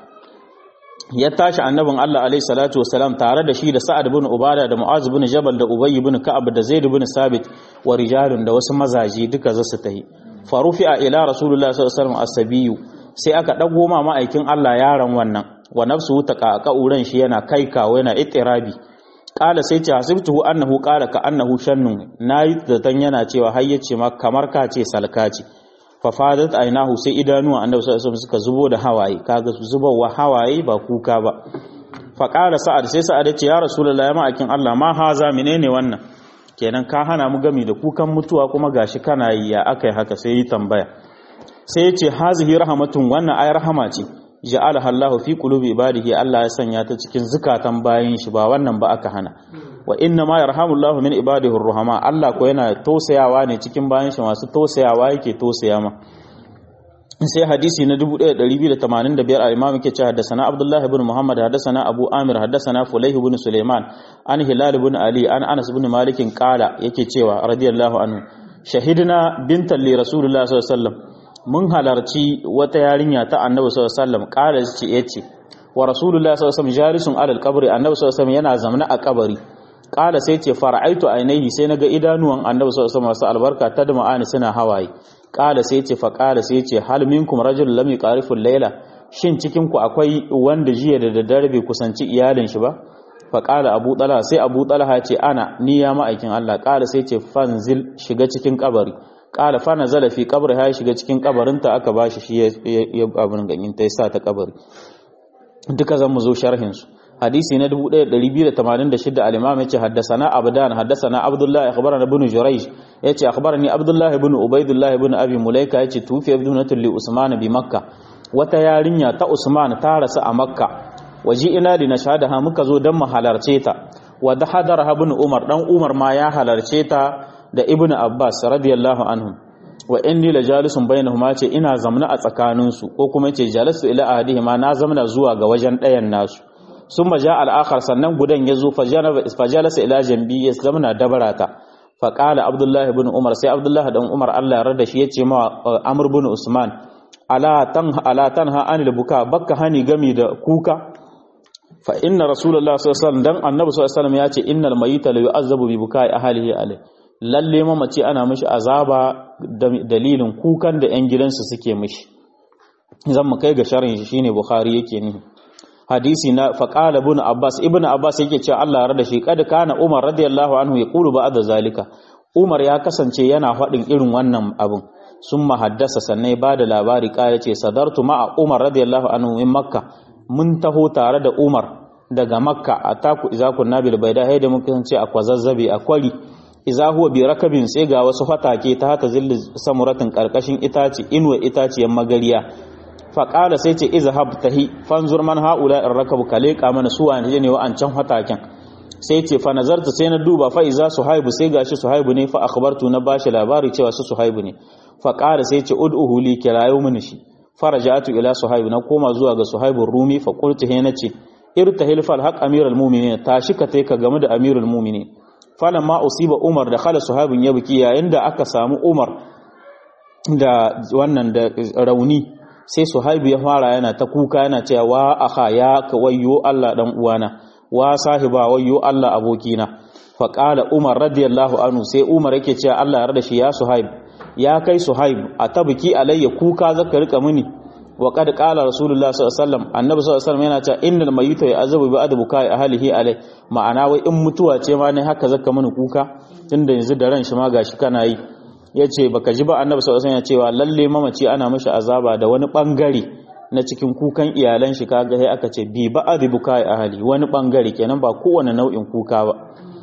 ya tashi annabin Allah alaihi salatu wasalam tare da shi da Sa'ad bin Ubada da Mu'az bin Jabal da Ubay bin Ka'ab da Zaid bin Sabit wa rijalun da wasu mazaji duka za su tahi farufi'a ila Rasulullah sallallahu alaihi wasallam asabiyu sai aka dago ma ma'aikin Allah yaron wannan wa nafsuhu taqaqauran shi yana kai kawo yana itirabi qala sai ce hasibtuhu annahu qala ka annahu shannun nayi zatan yana cewa har yace ma kamar ka ce salka ce fafadat ainahu sai idanuwa annabi sallallahu alaihi suka zubo da hawaye kaga zubowa hawaye ba kuka ba fa qala sa'ad sai sa'ad ce ya rasulullahi ma akin Allah ma haza menene wannan kenan ka hana mu gami da kukan mutuwa kuma gashi kana yi ya akai haka sai yi tambaya sai ya ce hazihi rahmatun wannan ay rahama ce ja'alaha Allah fi qulubi ibadihi Allah ya sanya ta cikin zukatan bayin shi ba wannan ba aka hana wa inna ma yarhamullahu min ibadihi ruhama Allah ko yana tausayawa ne cikin bayan shi masu tausayawa yake tausaya ma sai hadisi na 1285 al-Imam yake cewa haddathana Abdullah ibn Muhammad haddathana Abu Amir haddathana Fulayh ibn Sulaiman an Hilal ibn Ali an Anas ibn Malik qala yake cewa radiyallahu anhu shahidna bintan li Rasulullah sallallahu alaihi wasallam mun halarci wata yarinya ta Annabi sallallahu alaihi wasallam qala yace wa Rasulullah sallallahu alaihi wasallam jalisun ala al-qabri Annabi sallallahu alaihi wasallam yana zamna a kabari kala sai ce fara'aitu ainihi sai naga idanuwan annabi sallallahu alaihi wasallam albarka ta dama suna hawaye kala sai ce fa kala sai ce hal minkum rajul lam yaqarifu layla shin cikin ku akwai wanda jiya da daddare bai kusanci iyalin shi ba fa kala abu talha sai abu talha ce ana ni ya ma'aikin Allah kala sai ce fanzil shiga cikin kabari kala fa nazala fi qabri ha shiga cikin kabarinta aka bashi shi ya abun ganyin ta yasa ta kabari duka zan mu zo sharhin su hadisi na 1286 al-imam yace haddathana abdan haddathana abdullah akhbarana ibn jurayj yace akhbarani abdullah ibn ubaydullah ibn abi mulaika yace tufi ibnatul li usman bi makkah wata yarinya ta usman ta rasu a makka waji ina li nashhadaha muka zo dan mu halarce ta wa da hadara ibn umar dan umar ma ya halarce ta da ibn abbas radiyallahu anhum wa inni la jalisun bainahuma ce ina zamna a tsakaninsu ko kuma ce jalasu ila ahadihima na zamna zuwa ga wajen ɗayan nasu sun maja al'akar sannan gudan ya zo fajalasa ila jambi ya zamana dabarata faƙala abdullahi bin umar sai abdullahi dan umar allah rada shi ya ce ma amur bin usman ala tan ha anil buka bakka hani gami da kuka fa inna rasulullah sallallahu alaihi dan annabi sallallahu alaihi ya ce innal mayyita la yu'azzabu bi bukai ahlihi alai lalle mamaci ana mishi azaba dalilin kukan da yan gidansa suke mishi zan mu kai ga sharhin shi shine bukhari yake nihi hadisi na faƙala ibn abbas ibn abbas yake cewa Allah ya rada shi kad kana umar radiyallahu anhu ya qulu ba'da zalika umar ya kasance yana faɗin irin wannan abun summa haddasa sannan ba da labari ƙara ce sadartu ma'a umar radiyallahu anhu min makka mun taho tare da umar daga makka a taku iza kunna bil baida hay da muka ce a kwazazzabe a kwari iza huwa bi rakabin sai ga wasu fatake ta hata zilli samuratin karkashin itaci inuwa itaciyan magariya faƙala sai ce izhab tahi fanzur man haula in rakabu ka leƙa mana su wani ne wa'ancan hataken sai ce fa nazarta sai na duba fa iza suhaibu sai gashi suhaibu ne fa akhbartu na bashi labari cewa su suhaibu ne fa ƙara sai ce ud'uhu li kirayo mini shi faraja'atu ila suhaibu na koma zuwa ga suhaibu rumi fa qultu he nace irtahil fal haq amirul mu'minin tashi ka tai ka game da amirul mu'minin falamma usiba umar da khala suhaibun yabki yayin da aka samu umar da wannan da rauni sai suhaibu ya fara yana ta kuka yana cewa wa aha ya ka wayyo Allah dan uwana wa sahiba wayyo Allah abokina fa qala umar radiyallahu anhu sai umar yake cewa Allah ya rada shi ya suhaib ya kai suhaib atabki alayya kuka zaka rika mini wa qad qala rasulullah sallallahu alaihi wasallam annabi sallallahu alaihi wasallam yana cewa innal mayyita ya'azabu bi adabu kai ahlihi alai ma'ana wai in mutuwa ce ma ne haka zaka mini kuka tunda yanzu da ran shi ma gashi kana yi ya ce baka ji ba annabi sallallahu alaihi cewa lalle mamaci ana mishi azaba da wani bangare na cikin kukan iyalan shi kaga sai aka ce bi ba adibuka ahli wani bangare kenan ba kowane nau'in kuka ba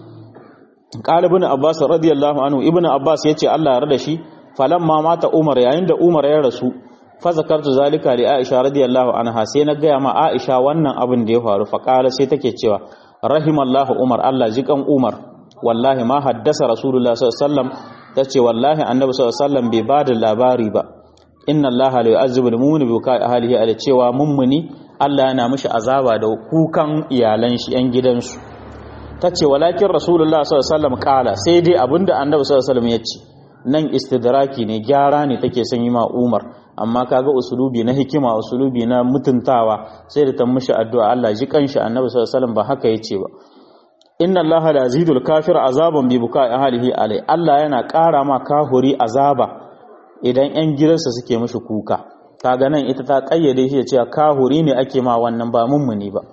qala ibn abbas radiyallahu anhu ibn abbas yace Allah ya rada shi falamma mata umar yayin da umar ya rasu fa zakartu zalika li aisha radiyallahu anha sai na gaya ma aisha wannan abin da ya faru fa qala sai take cewa rahimallahu umar Allah jikan umar wallahi ma haddasa rasulullah sallallahu alaihi wasallam ta ce wallahi annabi sallallahu alaihi wasallam bai ba da labari ba inna allaha la yu'azzibu al-mu'mina bi kai ahlihi ala cewa mummuni Allah yana mishi azaba da kukan iyalan shi yan gidansu ta ce walakin rasulullah sallallahu alaihi wasallam kala sai dai abinda annabi sallallahu alaihi wasallam ya ce nan istidraki ne gyara ne take son yi ma Umar amma kaga usulubi na hikima usulubi na mutuntawa sai da ta mishi addu'a Allah ji kanshi annabi sallallahu alaihi wasallam ba haka yace ba inna allaha la yazidul kafir azaban bi bukai ahlihi alai Allah yana ƙara ma kahuri azaba idan ƴan gidansa suke mishi kuka kaga nan ita ta kayyade shi da cewa kahuri ne ake ma wannan ba mummuni ba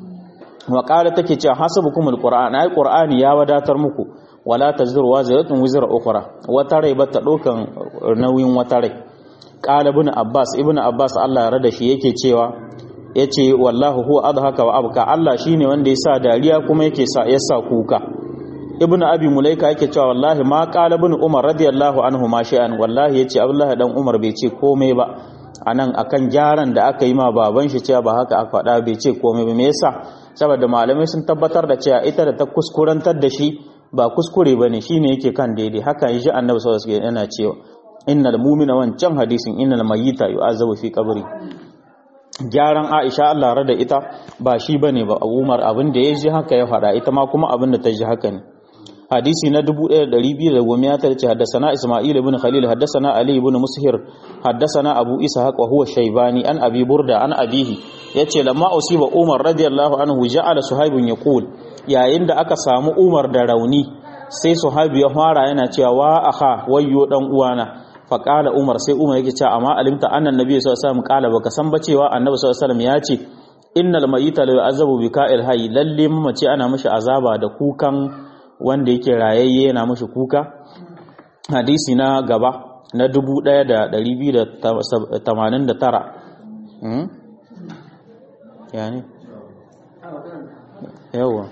wa qala take cewa hasabukum alquran ai qur'ani ya wadatar muku wala tazru waziratun wizra ukhra wata rai bata dokan nauyin wata rai qala ibn abbas ibn abbas Allah ya rada shi yake cewa ya ce wallahu huwa adhaka wa abka Allah shine wanda ya sa dariya kuma yake sa ya sa kuka ibn abi mulaika yake cewa wallahi ma qala ibn umar radiyallahu anhu ma shay'an wallahi yace abdullah dan umar bai ce komai ba anan akan gyaran da aka yi ma baban shi cewa ba haka aka faɗa bai ce komai ba me yasa saboda malamai sun tabbatar da cewa ita da ta kuskurantar da shi ba kuskure bane shine yake kan daidai haka yi shi annabi sallallahu alaihi wasallam yana cewa innal mu'mina wancan hadisin innal mayyita yu'azabu fi qabri gyaran Aisha Allah rada ita ba shi bane ba Umar abin da ya ji haka ya faɗa ita ma kuma abin da ta ji haka ne hadisi na 1200 ce haddasana Isma'il ibn Khalil haddasana Ali ibn Mushir haddasana Abu Ishaq wa huwa Shaybani an Abi Burda an abihi yace lamma usiba Umar radiyallahu anhu ja'ala Suhaibun yaqul yayin da aka samu Umar da rauni sai Suhaibu ya fara yana cewa wa aha wayyo dan uwana faƙala umar sai umar yake cewa amma alimta annan nabi sallallahu alaihi wasallam ƙala baka san ba cewa annabi sallallahu alaihi wasallam ya ce innal mayyita la yu'azabu bi ka'il hayy lalle mace ana mishi azaba da kukan wanda yake rayayye yana mishi kuka hadisi na gaba na 1289 yani yawa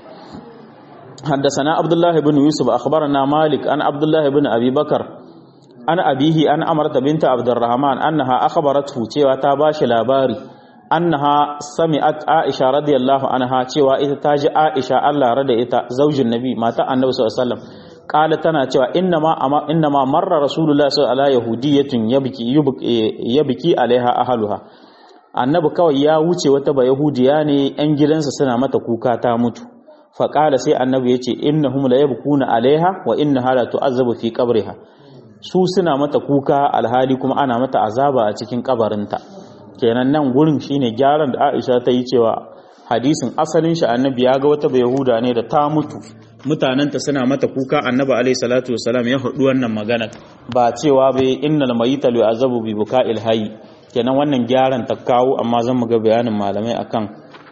حدثنا عبد الله بن يوسف أخبرنا مالك أن عبد الله بن أبي بكر أن أبيه أن أمرت بنت عبد الرحمن أنها أخبرته cewa ta bashi labari annaha sami'at Aisha radiyallahu anha cewa ita ta ji Aisha Allah rada ita zaujin Nabi mata Annabi sallallahu alaihi wasallam kala tana cewa innama innama marra Rasulullah sallallahu alaihi yahudiyyatun yabki yabki alaiha ahluha Annabi kawai ya wuce wata ba yahudiya ne yan gidansa suna mata kuka ta mutu faƙala sai annabi ya ce innahum la yabkuna alaiha wa innaha la tu'azzabu fi qabriha su suna mata kuka alhali kuma ana mata azaba a cikin kabarinta kenan nan gurin shine gyaran da Aisha ta yi cewa hadisin asalin shi annabi ya ga wata yahuda ne da ta mutu mutanenta suna mata kuka annabi alaihi salatu wasalam ya hudu wannan magana ba cewa bai innal mayita lu azabu bi buka'il hayy kenan wannan gyaran ta kawo amma zan mu ga bayanin malamai akan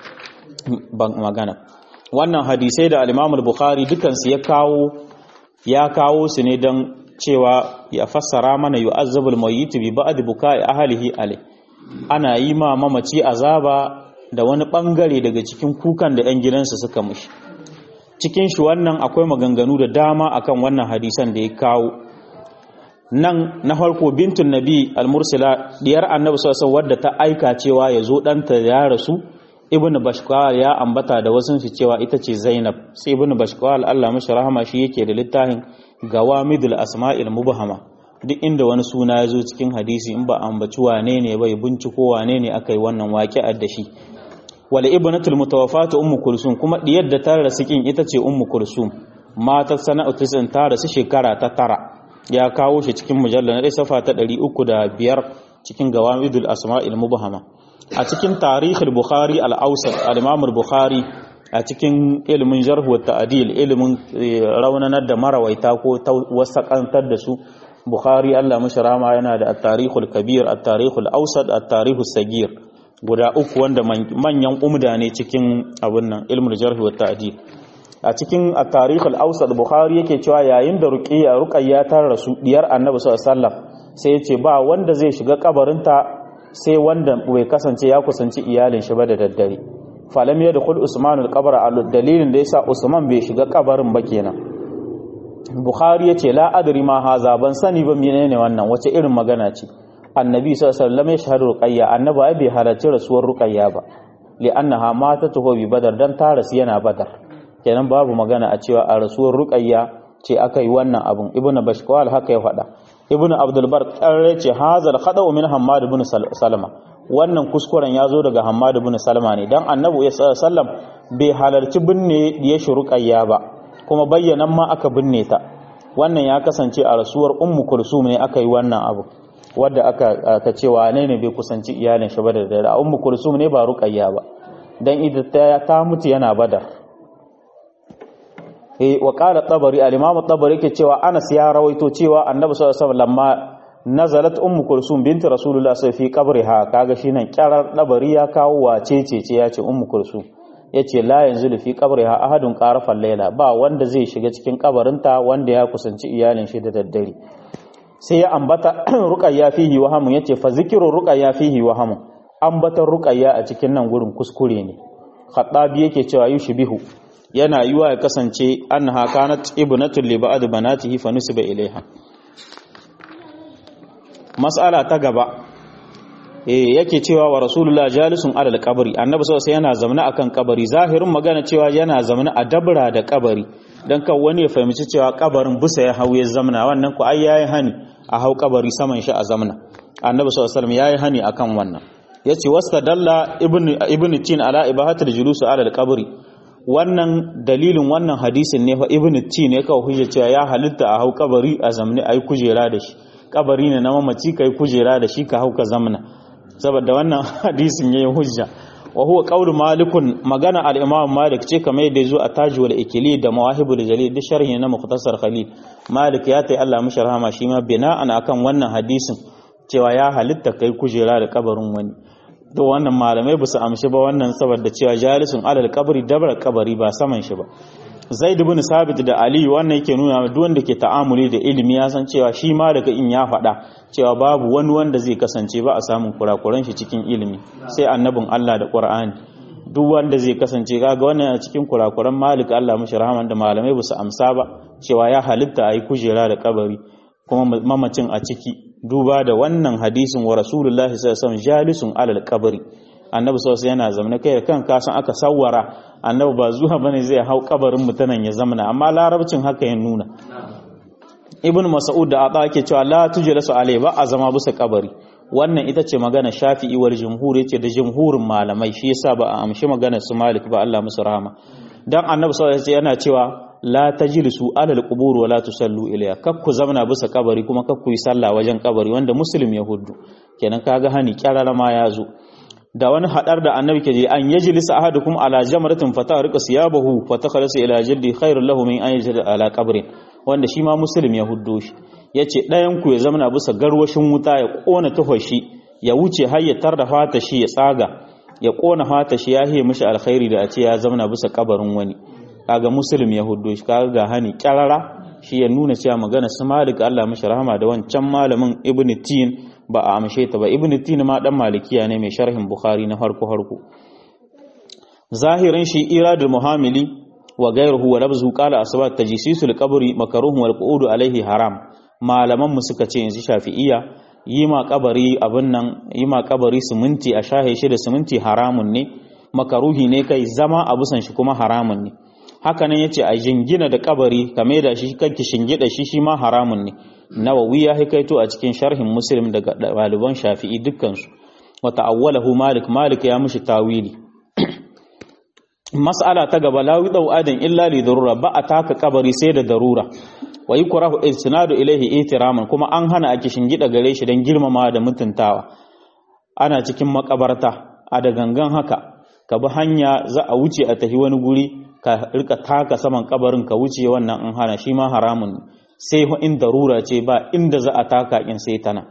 magana wannan hadisai da al-Imam al-Bukhari dukansu ya kawo ya kawo su ne don cewa ya fassara mana yu'azzabul mayyit bi ba'd buka'i ahlihi alai ana yi ma mamaci azaba da wani bangare daga cikin kukan da 'yan gidansa suka mushi cikin shi wannan akwai maganganu da dama akan wannan hadisan da ya kawo nan na farko bintun nabi al-mursila diyar annabi sallallahu wadda ta aika cewa ya zo ɗanta ya rasu ibn bashkwal ya ambata da wasu su cewa ita ce zainab sai ibn bashkwal Allah mashi rahama shi yake da littafin gawamidul asma'il mubhama duk inda wani suna ya zo cikin hadisi in ba ambaci wane ne bai binciko wane ne aka yi wannan waƙi'ar da shi wal ibnatul mutawaffatu ummu kulsum kuma diyar da ta rasu kin ita ce ummu kulsum matar sana'u tisin ta rasu shekara ta tara ya kawo shi cikin mujallal na safa ta 305 cikin gawamidul asma'il mubhama a cikin tarihul bukhari al-awsat al-imam al-bukhari a cikin ilimin jarh wa ta'dil ilimin raunanar da marawaita ko wasakantar da su bukhari Allah mashi rama yana da at-tarihul kabir at-tarihul awsat at-tarihus sagir guda uku wanda manyan umda ne cikin abin nan ilmul jarh wa ta'dil a cikin at-tarihul awsat bukhari yake cewa yayin da ruqayya ruqayya ta rasu diyar annabi sallallahu alaihi wasallam sai ya ce ba wanda zai shiga kabarinta sai wanda bai kasance ya kusanci iyalin shi ba da daddare falam ya dukul usman al-qabr dalilin da yasa usman bai shiga kabarin ba kenan bukhari yace la adri ma haza ban sani ba menene wannan wace irin magana ce annabi sallallahu alaihi wasallam ya shahadu ruqayya annabi bai halarci rasuwar ruqayya ba li'annaha matatuhu bi badar dan ta rasu yana badar kenan babu magana a cewa a rasuwar ruqayya ce aka yi wannan abun ibnu bashkwal haka ya faɗa ibnu abdul bar qarre ce hazal khada'u min hammad ibn salama wannan kuskuren ya zo daga hammad ibn salama ne dan annabi sallam bai halarci binne ya shuruqayya ba kuma bayyanan ma aka binne ta wannan ya kasance a rasuwar ummu kulsum ne aka yi wannan abu wadda aka ta ce wane ne bai kusanci iyalin shi ba da dare ummu kulsum ne ba ruqayya ba dan ita ta mutu yana badar wa qala tabari al-imam tabari yake cewa Anas ya rawaito cewa Annabi sallallahu alaihi wasallam lamma nazalat ummu kulsum binti rasulullah sai fi qabriha kaga shinan kirar tabari ya kawo wace ce ce ya ce ummu kulsum yace la yanzu fi qabriha ahadun qarafal layla ba wanda zai shiga cikin kabarinta wanda ya kusanci iyalin shi da daddare sai ya ambata ruqayya fihi wahamun yace fa zikru ruqayya fihi wahamun ambatan ruqayya a cikin nan gurin kuskure ne khattabi yake cewa yushbihu yana yiwa ya kasance annaha kanat ibnatul li ba'd banatihi fa nusiba ilaiha mas'ala ta gaba eh yake cewa wa rasulullah jalisun alal qabri annabi sallallahu yana zamna akan kabari zahirin magana cewa yana zamna a dabra da kabari dan kan wani ya fahimci cewa kabarin busa ya hauye zamna wannan ku ai yayi hani a hau kabari saman shi a zamna annabi sallallahu alaihi wasallam yayi hani akan wannan yace wastadalla ibnu ibnu tin ala ibahatul julus ala al-qabri wannan dalilin wannan hadisin ne fa ibnu tin ne kawai hujja cewa ya halitta a hau kabari a zamne ai kujera da shi kabari ne na mamaci kai kujera da shi ka hau ka zamna saboda wannan hadisin yayi hujja wa huwa qawlu malikun magana al-imam malik ce kamar yadda yazo a tajwal ikili da mawahibul jalil da sharhi na mukhtasar khalil malik ya tai Allah mishi rahama shi ma bina'an akan wannan hadisin cewa ya halitta kai kujera da kabarin wani to wannan malamai ba su amshi ba wannan saboda cewa jalisun alal kabari dabar kabari ba saman shi ba zaid ibn sabit da ali wannan yake nuna duk wanda ke ta'amuli da ilimi ya san cewa shi ma daga in ya faɗa cewa babu wani wanda zai kasance ba a samun kurakuran shi cikin ilimi sai annabin Allah da Qur'ani duk wanda zai kasance kaga wannan yana cikin kurakuran malik Allah mashi rahman da malamai ba su amsa ba cewa ya halitta a yi kujera da kabari kuma mamacin a ciki duba da wannan hadisin wa rasulullahi sallallahu alaihi wasallam jalisun alal kabari annabi sallallahu yana zamana kai da kan kasan aka sawwara annabi ba zuwa bane zai hau kabarin mutanen ya zamana amma larabcin haka ya nuna ibn mas'ud da ata yake cewa la tujlasu alai ba a zama bisa kabari wannan ita ce magana shafi'i wal jumhur yace da jumhurin malamai shi yasa ba a amshi magana su malik ba Allah musu rahama dan annabi sallallahu alaihi yana cewa la tajlisu ala alqubur wa la tusallu ilayha kakku zamana bisa kabari kuma kakku yi sallah wajen kabari wanda muslim ya huddu kenan kaga hani kyarara ma ya zo da wani hadar da annabi ke je an yajlisa ahadukum ala jamratin fatariqa siyabahu fatakhalasa ila jaddi khairul lahu min an yajlisa ala qabrin wanda shi ma muslim ya huddo shi yace dayan ku ya zamana bisa garwashin wuta ya kona tufashi ya wuce har ya tarda fata shi ya tsaga ya kona fata shi ya hiye mishi alkhairi da a ce ya zamana bisa kabarin wani kaga muslim ya huddo shi kaga ga hani kyarara shi ya nuna cewa magana su malik Allah mishi rahama da wancan malamin ibnu tin ba a amshe ta ba ibnu tin ma dan malikiya ne mai sharhin bukhari na harko harko zahirin shi iradul muhamili wa ghayruhu wa labzu qala asbat tajsisul qabri makruh wal qu'ud alaihi haram malaman mu suka ce yanzu shafi'iyya yi ma kabari abin nan yi ma kabari siminti a shahe shi da siminti haramun ne makaruhi ne kai zama a busan shi kuma haramun ne haka nan yace a jingina da kabari kame da shi kanki shingida shi shi ma haramun ne nawawi ya hikaito a cikin sharhin muslim daga ɗaliban shafi'i dukkansu wa ta'awwalahu malik malik ya mishi tawili mas'ala ta gaba la yudau adan illa li darura ba a taka kabari sai da darura wa yukrahu istinadu ilayhi ihtiraman kuma an hana ake shingida gare shi dan girmama da mutuntawa ana cikin makabarta a da gangan haka ka bi hanya za a wuce a tafi wani guri ka rika taka saman kabarin ka wuce wannan an hana shi ma haramun sai in darura ce ba inda za a taka in sai tana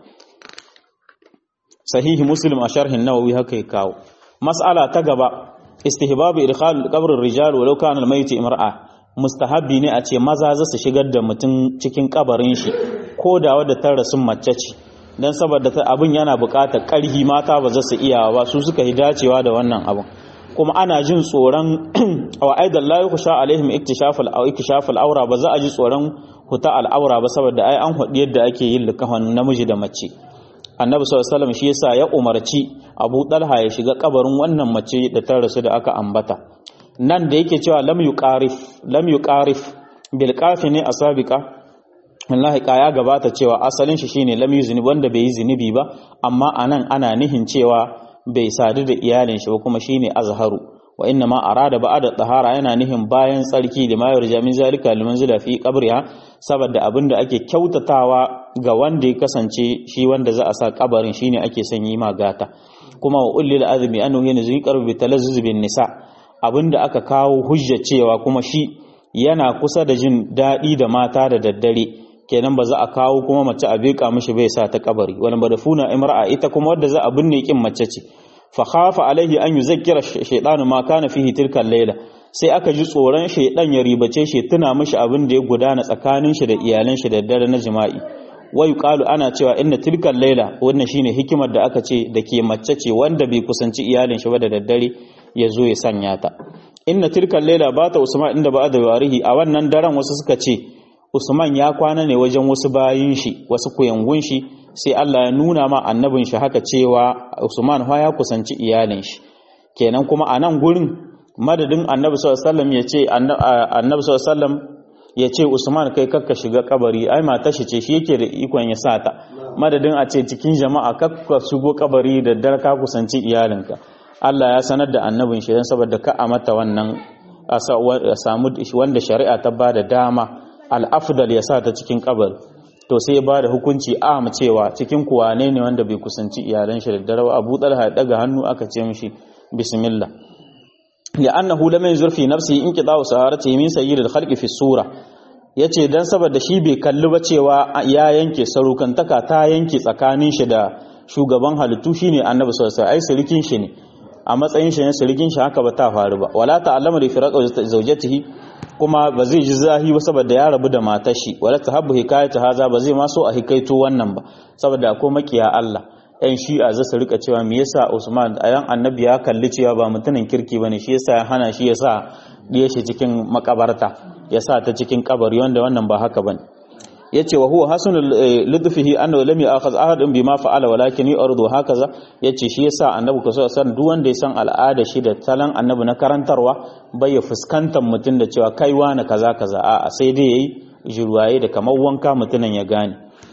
sahihi muslim a sharhin nawawi haka ya kawo mas'ala ta gaba istihbabu idkhal qabr ar-rijal walau kana al-mayt imra'a mustahabbi ne a ce maza za su shigar da mutum cikin kabarin shi ko da wadda ta rasu mace ce dan saboda abin yana buƙatar ƙarhi mata ba za su iya ba su suka yi dacewa da wannan abin kuma ana jin tsoron wa aidan la yukhsha alaihim iktishafal aw iktishafal awra ba za a ji tsoron huta al'aura ba saboda ai an hudu yadda ake yin likafan namiji da mace annabi sallallahu alaihi wasallam shi yasa ya umarci Abu Talha ya shiga kabarin wannan mace da ta rasu da aka ambata nan da yake cewa lam yuqarif lam yuqarif bil qafi ne asabiqa wallahi ya gabata cewa asalin shi shine lam yuzni wanda bai yi zinubi ba amma anan ana nihin cewa bai sadu da iyalin shi ba kuma shine azharu wa inna ma arada ba'da tahara yana nihin bayan tsarki da mayar jamin zalika liman zila fi qabriha saboda abinda ake kyautatawa ga wanda ya kasance shi wanda za a sa kabarin shine ake son yi magata kuma wa ullil azmi annahu yanzu qarbu bi talazzuz bin nisa abinda aka kawo hujja cewa kuma shi yana kusa da jin daɗi da mata da daddare kenan ba za a kawo kuma mace a beka mishi bai sa ta kabari wani badafuna imra'a ita kuma wadda za a binne kin mace ce fa khafa alaihi an yuzakkira shaytanu ma kana fihi tilka layla sai aka ji tsoron shaydan ya ribace shi tuna mishi abin da ya gudana tsakanin shi da iyalan shi da dare na jima'i wa yuqalu ana cewa inna tilka layla wannan shine hikimar da aka ce da ke mace ce wanda bai kusanci iyalin shi ba da daddare ya zo ya sanya ta inna tilka layla bata usman inda ba da warihi a wannan daren wasu suka ce Usman ya kwana ne wajen wasu bayin shi wasu kuyangun shi sai Allah ya nuna ma annabin shi haka cewa Usman fa ya kusanci iyalin shi kenan kuma a nan gurin madadin annabi sallallahu alaihi wasallam ya ce annabi sallallahu alaihi wasallam ya ce Usman kai kakka shiga kabari ai matar shi ce shi yake da ikon ya sa ta madadin a ce cikin jama'a kakka shigo kabari da dar ka kusanci iyalinka Allah ya sanar da annabin shi dan saboda ka a mata wannan a samu wanda shari'a ta bada dama al'afdal ya sa ta cikin kabar to sai ya ba da hukunci a cewa cikin kuwane ne wanda bai kusanci iyalan shi da dare abu talha ya daga hannu aka ce mishi bismillah ya annahu lam yanzur fi nafsi in qida'u saharati min sayyidil khalqi fi sura yace dan saboda shi bai kalli ba cewa ya yanke sarukantaka ta yanke tsakanin shi da shugaban halittu shine annabi sallallahu alaihi wasallam ai sirikin shi ne a matsayin shi ne sirikin shi haka ba ta faru ba wala ta'allama li firaqa zawjatihi kuma ba zai ji zahi ba saboda ya rabu da matar shi wala tahabbu hikayatu haza ba zai ma so a hikaito wannan ba saboda akwai makiya Allah yan shi'a za su rika cewa me yasa Usman ayan annabi ya kalli cewa ba mutumin kirki bane shi yasa ya hana shi yasa diye shi cikin makabarta yasa ta cikin kabari wanda wannan ba haka bane yace wa huwa hasanul lidfihi annahu lam ya'khadh ahadun bima fa'ala walakin yurdu hakaza yace shi yasa annabi ko san duk wanda ya san al'ada shi da talan annabi na karantarwa bai ya fuskantar mutun da cewa kai wani kaza kaza a sai dai yayi jirwaye da kamar wanka mutunan ya gane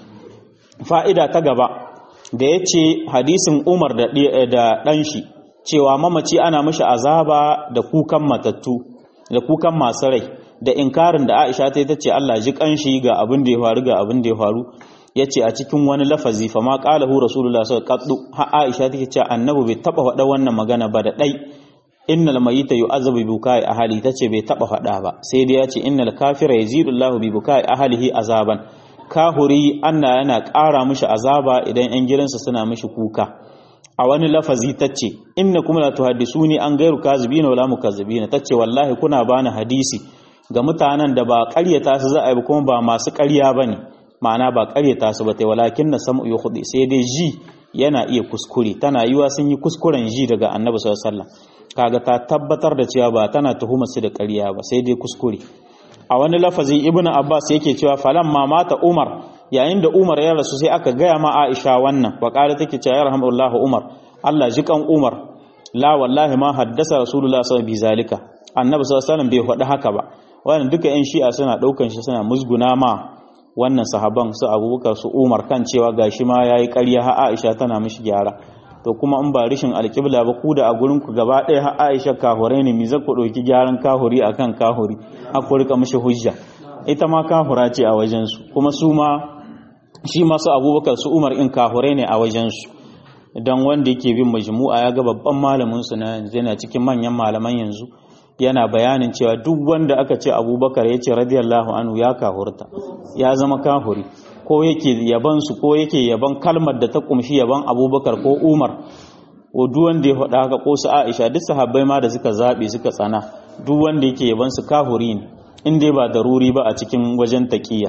fa'ida ta gaba da yace hadisin Umar da da dan shi cewa mamaci ana mishi azaba da kukan matattu da kukan masu rai da inkarin da Aisha ta yi tace Allah ji kanshi ga abin da ya faru ga abin da ya faru yace a cikin wani lafazi fa ma qalahu rasulullah sallallahu alaihi wasallam ha Aisha take cewa annabi bai taba faɗa wannan magana ba da dai innal mayyita yu'azabu bi bukai ahli tace bai taba faɗa ba sai dai yace innal kafira yazidu Allah bi bukai ahlihi azaban kahuri Allah yana ƙara mishi azaba idan ƴan gidansa suna mishi kuka a wani lafazi tace inna kuma la tuhaddisuni an gairu kazibina wala mukazzibina tace wallahi kuna bani hadisi ga mutanen da ba ƙaryata su za a yi kuma ba masu ƙarya bane ma'ana ba ƙaryata su ba tai walakin na sam'u yukhdi sai dai ji yana iya kuskure tana yiwa sun yi kuskuren ji daga annabi sallallahu alaihi wasallam kaga ta tabbatar da cewa ba tana tuhumar su da ƙarya ba sai dai kuskure a wani lafazi ibnu abbas yake cewa falan ma mata umar yayin da umar ya rasu sai aka gaya ma aisha wannan wa qala take cewa yarhamullahu umar Allah ji kan umar la wallahi ma haddasa rasulullah sallallahu alaihi zalika annabi sallallahu alaihi wasallam bai faɗi haka ba wannan duka yan shi'a suna daukan shi suna musguna ma wannan sahaban su abubakar su umar kan cewa gashi ma yayi ƙarya ha aisha tana mishi gyara to kuma in ba rishin alƙibla ba ku da a gurin ku gaba ɗaya har Aisha kahurai ne mi za ku ɗauki gyaran kahuri akan kahuri a ku rika mishi hujja ita ma kahura ce a wajen su kuma su ma shi masu Abubakar su Umar in kahurai ne a wajen su dan wanda yake bin majmu'a ya ga babban malamin su na yanzu yana cikin manyan malaman yanzu yana bayanin cewa duk wanda aka ce Abubakar ya ce radiyallahu anhu ya kahurta ya zama kahuri ko yake yaban su ko yake yaban kalmar da ta kumshi yaban abubakar ko umar ko duk wanda ya faɗa haka ko su aisha duk sahabbai ma da suka zaɓe suka tsana duk wanda yake yaban su kahuri ne in dai ba daruri ba a cikin wajen taƙiyya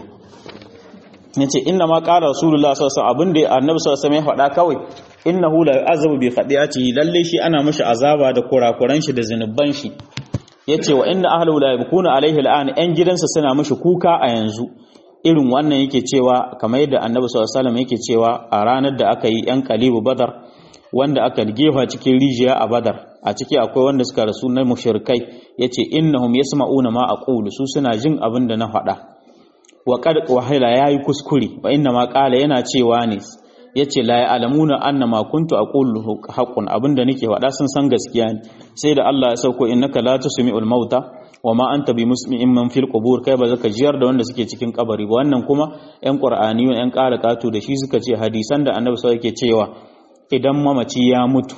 yace inna ma qala rasulullah sallallahu alaihi wasallam abinda annabi sallallahu alaihi wasallam ya faɗa kawai innahu la yu'azabu bi khati'ati lalle shi ana mishi azaba da kurakuran shi da zinuban shi yace wa inna ahlu la yabkuna alaihi al'an yan gidansa suna mishi kuka a yanzu irin wannan yake cewa kamar yadda annabi sallallahu alaihi wasallam yake cewa a ranar da aka yi yan kalibu badar wanda aka gefa cikin rijiya a badar a ciki akwai wanda suka rasu na mushrikai yace innahum yasma'una ma aqulu su suna jin abin da na faɗa wa qad wahala yayi kuskure wa inna ma qala yana cewa ne yace la ya'lamuna anna ma kuntu aqulu haqqun abinda nake faɗa sun san gaskiya ne sai da Allah ya sauko innaka la tusmi'ul mauta wa ma anta bi musmi'in man fil qubur kai ba zaka jiyar da wanda suke cikin kabari ba wannan kuma yan qur'ani yan ƙara katu da shi suka ce hadisan da annabi sallallahu yake cewa idan mamaci ya mutu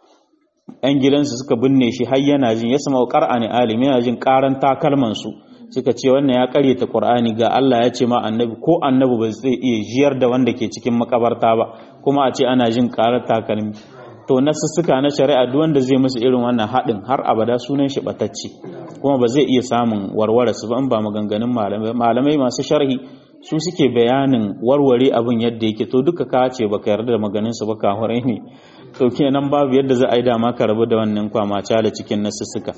yan gidansu suka binne shi har yana jin ya sama qur'ani alim yana jin karan takalman su suka ce wannan ya karyata qur'ani ga Allah ya ce ma annabi ko annabi ba zai iya jiyar da wanda ke cikin makabarta ba kuma a ce ana jin karar takalmi to nasussuka na shari'a duk wanda zai musu irin wannan haɗin har abada sunan shi batacce kuma ba zai iya samun warware su ba in ba maganganun malamai malamai masu sharhi su suke bayanin warware abin yadda yake to duka ka ce baka yarda da maganin su ba kahurai ne to kenan babu yadda za a yi dama ka rabu da wannan kwamaca da cikin nasussuka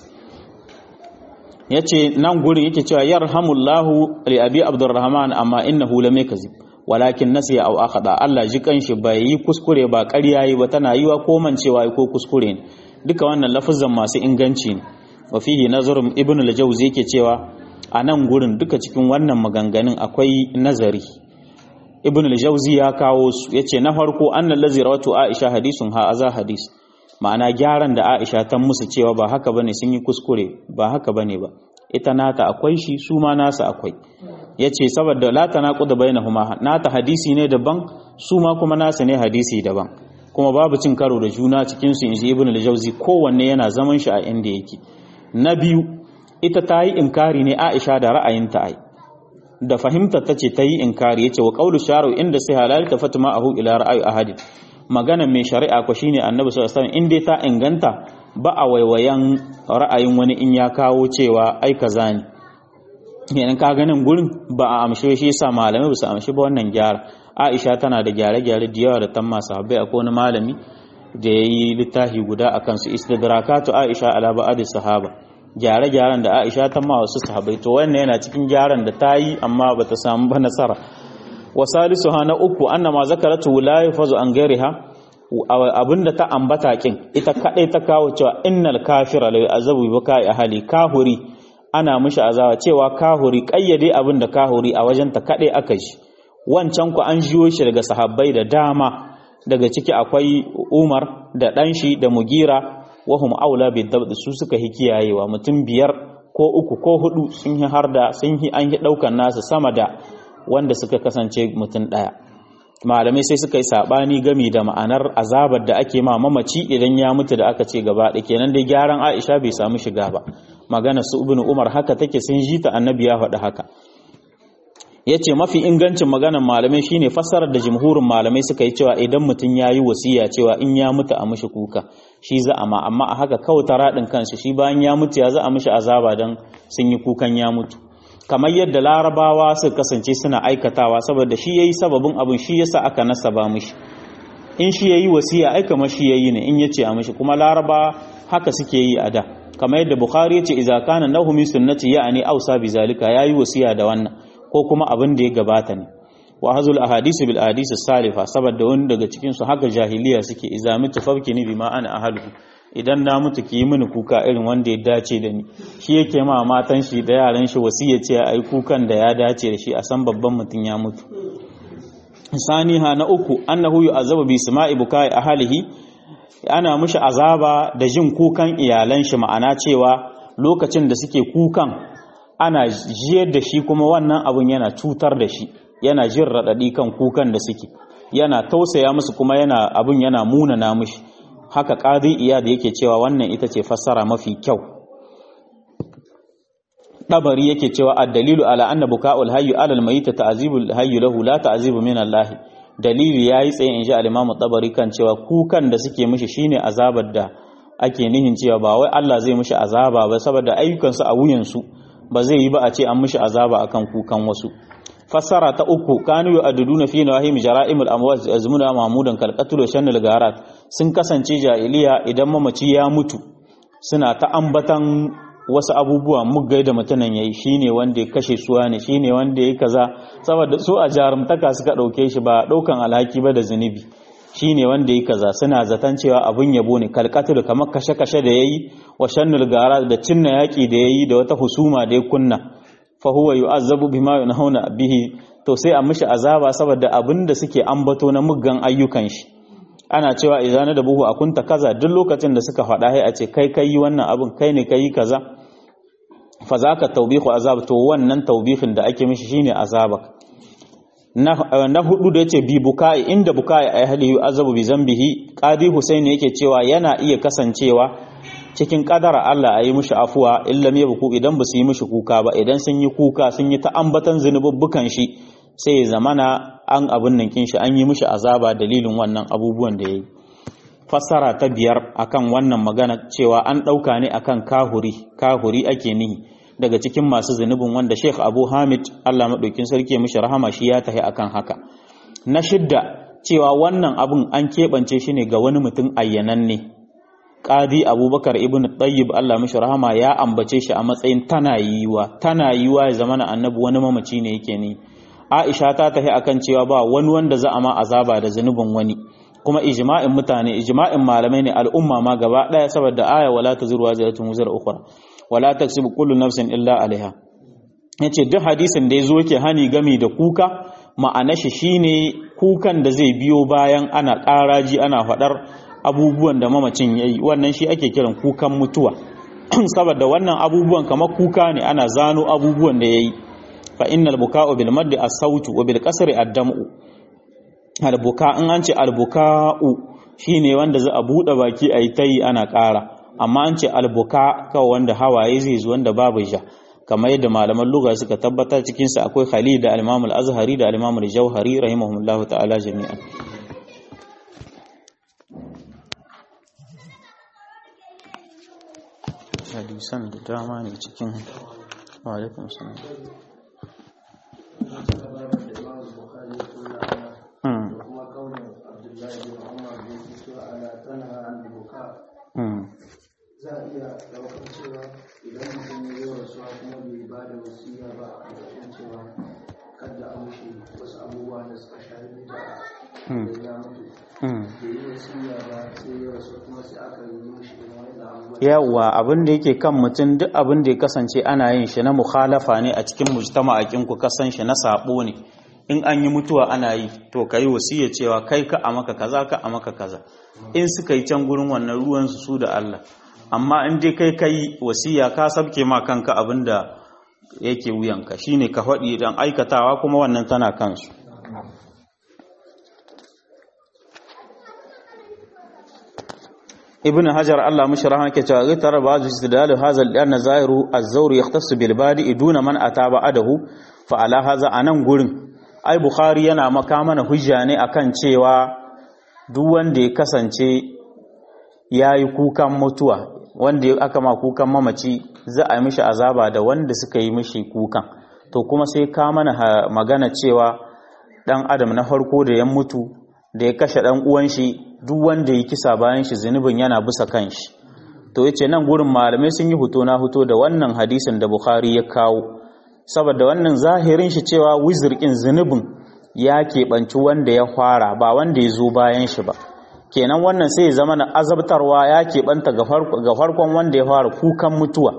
yace nan gurin yake cewa yarhamullahu li abi abdurrahman amma innahu lam yakzib walakin nasiya aw akhada Allah ji kanshi bai yi kuskure ba ƙarya yi ba tana yiwa ko mancewa ko kuskure ne duka wannan lafazan masu inganci ne wa fihi nazarun ibnu al-jawzi yake cewa a nan gurin duka cikin wannan maganganun akwai nazari ibnu al-jawzi ya kawo su yace na farko annal ladzi rawatu aisha hadisun ha aza hadis ma'ana gyaran da aisha ta musu cewa ba haka bane sun yi kuskure ba haka bane ba ita nata akwai shi su ma nasa akwai ya ce saboda la ta naƙuda bainahuma nata hadisi ne daban su ma kuma nasa ne hadisi daban kuma babu cin karo da juna cikin su inji ibn al-jawzi kowanne yana zaman shi a inda yake na biyu ita ta yi inkari ne Aisha da ra'ayinta ai da fahimtar ta ce ta yi inkari yace wa qawlu sharu inda sai halal ta fatima ahu ila ra'ayi ahadin magana mai shari'a ko shine annabi sallallahu alaihi wasallam in dai ta inganta ba a waiwayan ra'ayin wani in ya kawo cewa ai kaza ne yanin ka ganin gurin ba a amshe shi yasa malamai ba su amshe ba wannan gyara Aisha tana da gyare-gyare da yawa da tamma sahabbai akwai wani malami da ya yi littafi guda a kansu istidrakatu Aisha ala ba'ad sahaba gyare-gyaren da Aisha ta ma wasu sahabbai to wannan yana cikin gyaran da ta yi amma bata samu ba nasara wa salisuha na uku annama zakaratu la yafazu an gairiha abinda ta ambata kin ita kadai ta kawo cewa innal kafira la yu'azabu bi baka ahli kahuri ana mishi azaba cewa kahuri kayyade abinda kahuri a wajen ta kadai aka ji wancan ku an jiyo shi daga sahabbai da dama daga ciki akwai Umar da dan shi da Mugira wahum aula bi dabd su suka hi kiyayewa mutum biyar ko uku ko hudu sun yi harda sun yi an yi daukan nasu sama da wanda suka kasance mutum daya malamai sai suka yi sabani gami da ma'anar azabar da ake ma mamaci idan ya mutu da aka ce gaba da kenan dai gyaran Aisha bai samu shiga ba magana su ibnu Umar haka take sun ji ta annabi ya faɗi haka yace mafi ingancin maganar malamai shine fassarar da jumhurin malamai suka yi cewa idan mutum ya yi wasiya cewa in ya mutu a mishi kuka shi za a ma amma a haka kawai ta raɗin kansa shi bayan ya mutu ya za a mishi azaba don sun yi kukan ya mutu kamar yadda larabawa suka kasance suna aikatawa saboda shi yayi sababin abin shi yasa aka nasaba mishi in shi yayi wasiya ai kamar shi yayi ne in yace a mishi kuma laraba haka suke yi a da kamar yadda bukhari yace idza kana nahu min sunnati ya'ni ausa bi zalika yayi wasiya da wannan ko kuma abin da ya gabata ne wa hazul ahadisi bil ahadisi salifa saboda wani daga cikin su haka jahiliya suke idza mitu fabkini bima ana ahaluhu idan na mutu ki yi mini kuka irin wanda ya dace da ni shi yake ma matan shi da yaran shi wasiya ce a yi kukan da ya dace da shi a san babban mutum ya mutu saniha na uku annahu yu'azzabu bi sama'i bukai ahlihi ana mishi azaba da jin kukan iyalan shi ma'ana cewa lokacin da suke kukan ana jiyar da shi kuma wannan abun yana cutar da shi yana jin radadi kan kukan da suke yana tausaya musu kuma yana abun yana munana mishi haka ƙadi iya da yake cewa wannan ita ce fassara mafi kyau ɗabari yake cewa addalilu ala anna buka'ul hayyu ala almayyit ta'zibul hayyu lahu la ta'zibu min Allah dalili yayi tsaye in ji al-Imam ɗabari kan cewa kukan da suke mishi shine azabar da ake nihin cewa ba wai Allah zai mishi azaba ba saboda ayyukansu a wuyan su ba zai yi ba a ce an mishi azaba akan kukan wasu fassara ta uku kanu yu'adduduna fi nawahim jara'imul amwat azmuna mahmudan kalqatul shannal garat sun kasance jahiliya idan mamaci ya mutu suna ta ambatan wasu abubuwa muggai da mutunan yayi shine wanda ya kashe suwa ne shine wanda ya kaza saboda su a jarumtaka suka dauke shi ba daukan alhaki ba da zunubi shine wanda ya kaza suna zaton cewa abun yabo ne kalqatul kamar kashe-kashe da yayi wa shannal garat da cinna yaki da yayi da wata husuma da ya kunna fahuwa yu'azzabu bima yunhauna bihi to sai a mishi azaba saboda abinda suke ambato na muggan ayyukan shi ana cewa idan da buhu akunta kaza duk lokacin da suka faɗa sai a ce kai kai wannan abin kai ne kai kaza fa zaka tawbihu azab to wannan tawbihin da ake mishi shine azaba na hudu da yace bi bukai inda bukai ay hali yu'azzabu bi zambihi qadi husain yake cewa yana iya kasancewa cikin kadara Allah a yi mishi afuwa illam ya buku idan ba su yi mishi kuka ba idan sun yi kuka sun yi ta ambatan zunububbukan shi sai ya zamana an abin nan kin shi an yi mishi azaba dalilin wannan abubuwan da yayi fassara ta biyar akan wannan magana cewa an dauka ne akan kahuri kahuri ake nihi daga cikin masu zunubin wanda Sheikh Abu Hamid Allah madaukin sarki ya mishi rahama shi ya tahi akan haka na shidda cewa wannan abun an keɓance shi ne ga wani mutum ayyananne ne Qadi Abubakar ibn Tayyib Allah mishi rahama ya ambace shi a matsayin tana yiwa tana yiwa ya zamana annabi wani mamaci ne yake ni Aisha ta tafi akan cewa ba wani wanda za a ma azaba da zanubin wani kuma ijma'in mutane ijma'in malamai ne al'umma ma gaba daya saboda aya wala taziru waziratun wuzra ukhra wala taksibu kullu nafsin illa alaiha yace duk hadisin da yazo yake hani gami da kuka ma'ana shi shine kukan da zai biyo bayan ana ƙaraji ana faɗar abubuwan da mamacin ya yi wannan shi ake kiran kukan mutuwa saboda wannan abubuwan kamar kuka ne ana zano abubuwan da ya yi fa innal buka'u bil maddi as-sautu wa bil qasri ad-dam'u al-buka in an ce al-buka'u shine wanda za a bude baki ayi tayi ana ƙara amma an ce al-buka kawai wanda hawaye zai zo wanda babu ja kamar yadda malaman lugha suka tabbatar cikin sa akwai Khalid da al-Imam al-Azhari da al-Imam al-Jauhari rahimahumullahu ta'ala jami'an hadisan da dama ne cikin alaikun salam za a iya ɗaukar cewa idan mutum ya yi rasuwa kuma bai ba da wasiya ba a ƙarƙashin cewa kada a mushi wasu abubuwa da suka shafi da ya mutu bai yi wasiya ba sai ya rasu kuma sai aka yi mushi wani abubuwa yawa abin da yake kan mutum duk abin da ya kasance ana yin shi na mukhalafa ne a cikin mujtama'akin ku kasan shi na sabo ne in an yi mutuwa ana yi to kai wasiya cewa kai ka a maka kaza ka a maka kaza in suka yi can gurin wannan ruwan su su da Allah amma in dai kai kai wasiya ka sabke ma kanka abin da yake wuyanka shine ka faɗi dan aikatawa kuma wannan tana kansu ibn hajar Allah mishi rahama ke cewa ghaitar ba'd istidlal hadha al-anna zahiru az-zawr yahtassu bil badi duna man ataba adahu fa ala hadha anan gurin ai bukhari yana maka mana hujja ne akan cewa duk wanda ya kasance yayi kukan mutuwa wanda aka ma kukan mamaci za a yi mishi azaba da wanda suka yi mishi kukan to kuma sai ka mana magana cewa dan adam na farko da ya mutu da ya kashe dan uwan shi duk wanda ya kisa bayan shi zunubin yana bisa kan shi to yace nan gurin malamai sun yi huto na huto da wannan hadisin da Bukhari ya kawo saboda wannan zahirin shi cewa wizirkin zunubin ya keɓanci wanda ya fara ba wanda ya zo bayan shi ba kenan wannan sai ya zama na azabtarwa ya keɓanta ga farkon wanda ya fara kukan mutuwa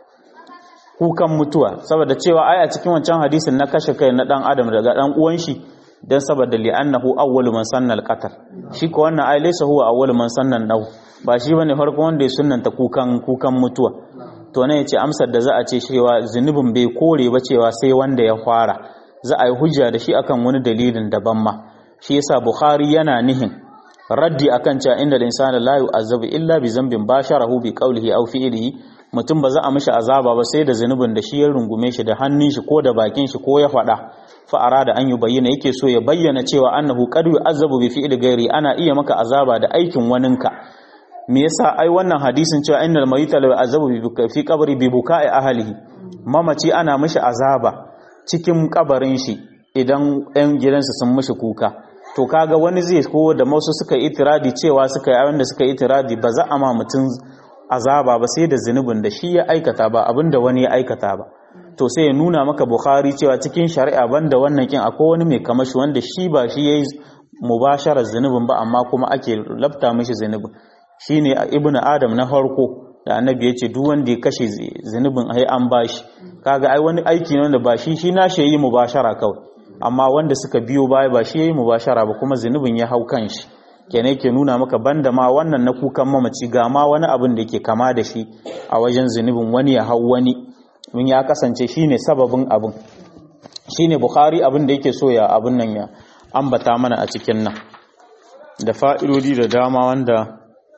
kukan mutuwa saboda cewa ai a cikin wancan hadisin na kashe kai na dan adam daga dan uwan shi dan saboda li'annahu awwalu man sanna al-qatl shi ko wannan ai laysa huwa awwalu man sanna nau ba shi bane farko wanda ya sunnanta kukan kukan mutuwa to ne yace amsar da za a ce cewa zunubin bai kore ba cewa sai wanda ya fara za a yi hujja da shi akan wani dalilin daban ma shi yasa bukhari yana nihin raddi akan cewa inda al-insana la yu'azzabu illa bi zambin basharahu bi qawlihi aw fi'lihi mutum ba za a mishi azaba ba sai da zunubin da shi ya rungume shi da hannun shi ko da bakin shi ko ya faɗa fa'ara da an yi bayyana yake so ya bayyana cewa annahu qad yu'azzabu bi fi'li ghairi ana iya maka azaba da aikin waninka me yasa ai wannan hadisin cewa innal mayita la yu'azzabu bi fi qabri bi buka'i ahlihi mamaci ana mishi azaba cikin kabarin shi idan ɗan gidansa sun mishi kuka to kaga wani zai ko da masu suka itiradi cewa suka yi wanda suka itiradi ba za a ma mutum azaba ba sai da zunubin da shi ya aikata ba abinda wani ya aikata ba to sai ya nuna maka bukhari cewa cikin shari'a banda wannan kin akwai wani mai kamashi wanda shi ba shi yayi mubasharar zunubin ba amma kuma ake lafta mishi zunubin shine ibnu adam na farko da annabi yace duk wanda ya kashe zunubin ai an bashi kaga ai wani aiki ne wanda ba shi shi na shi yi mubashara kawai amma wanda suka biyo baya ba shi yayi mubashara ba kuma zunubin ya hau kan shi kene yake nuna maka banda ma wannan na kukan mamaci ga ma wani abin da yake kama da shi a wajen zunubin wani ya hau wani mun ya kasance shine sababin abin shine bukhari abin da yake so ya abin nan ya ambata mana a cikin nan da fa'idodi da dama wanda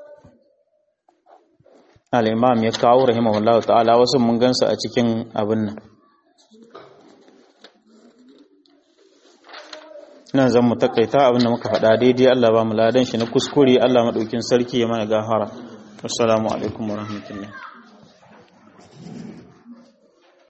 al-imam ya kawo rahimahullahu ta'ala wasu mun gansu a cikin abin nan nan zan mu takaita abin da muka faɗa daidai Allah ba mu ladan shi na kuskure Allah madaukin sarki ya mana gahara assalamu alaikum warahmatullahi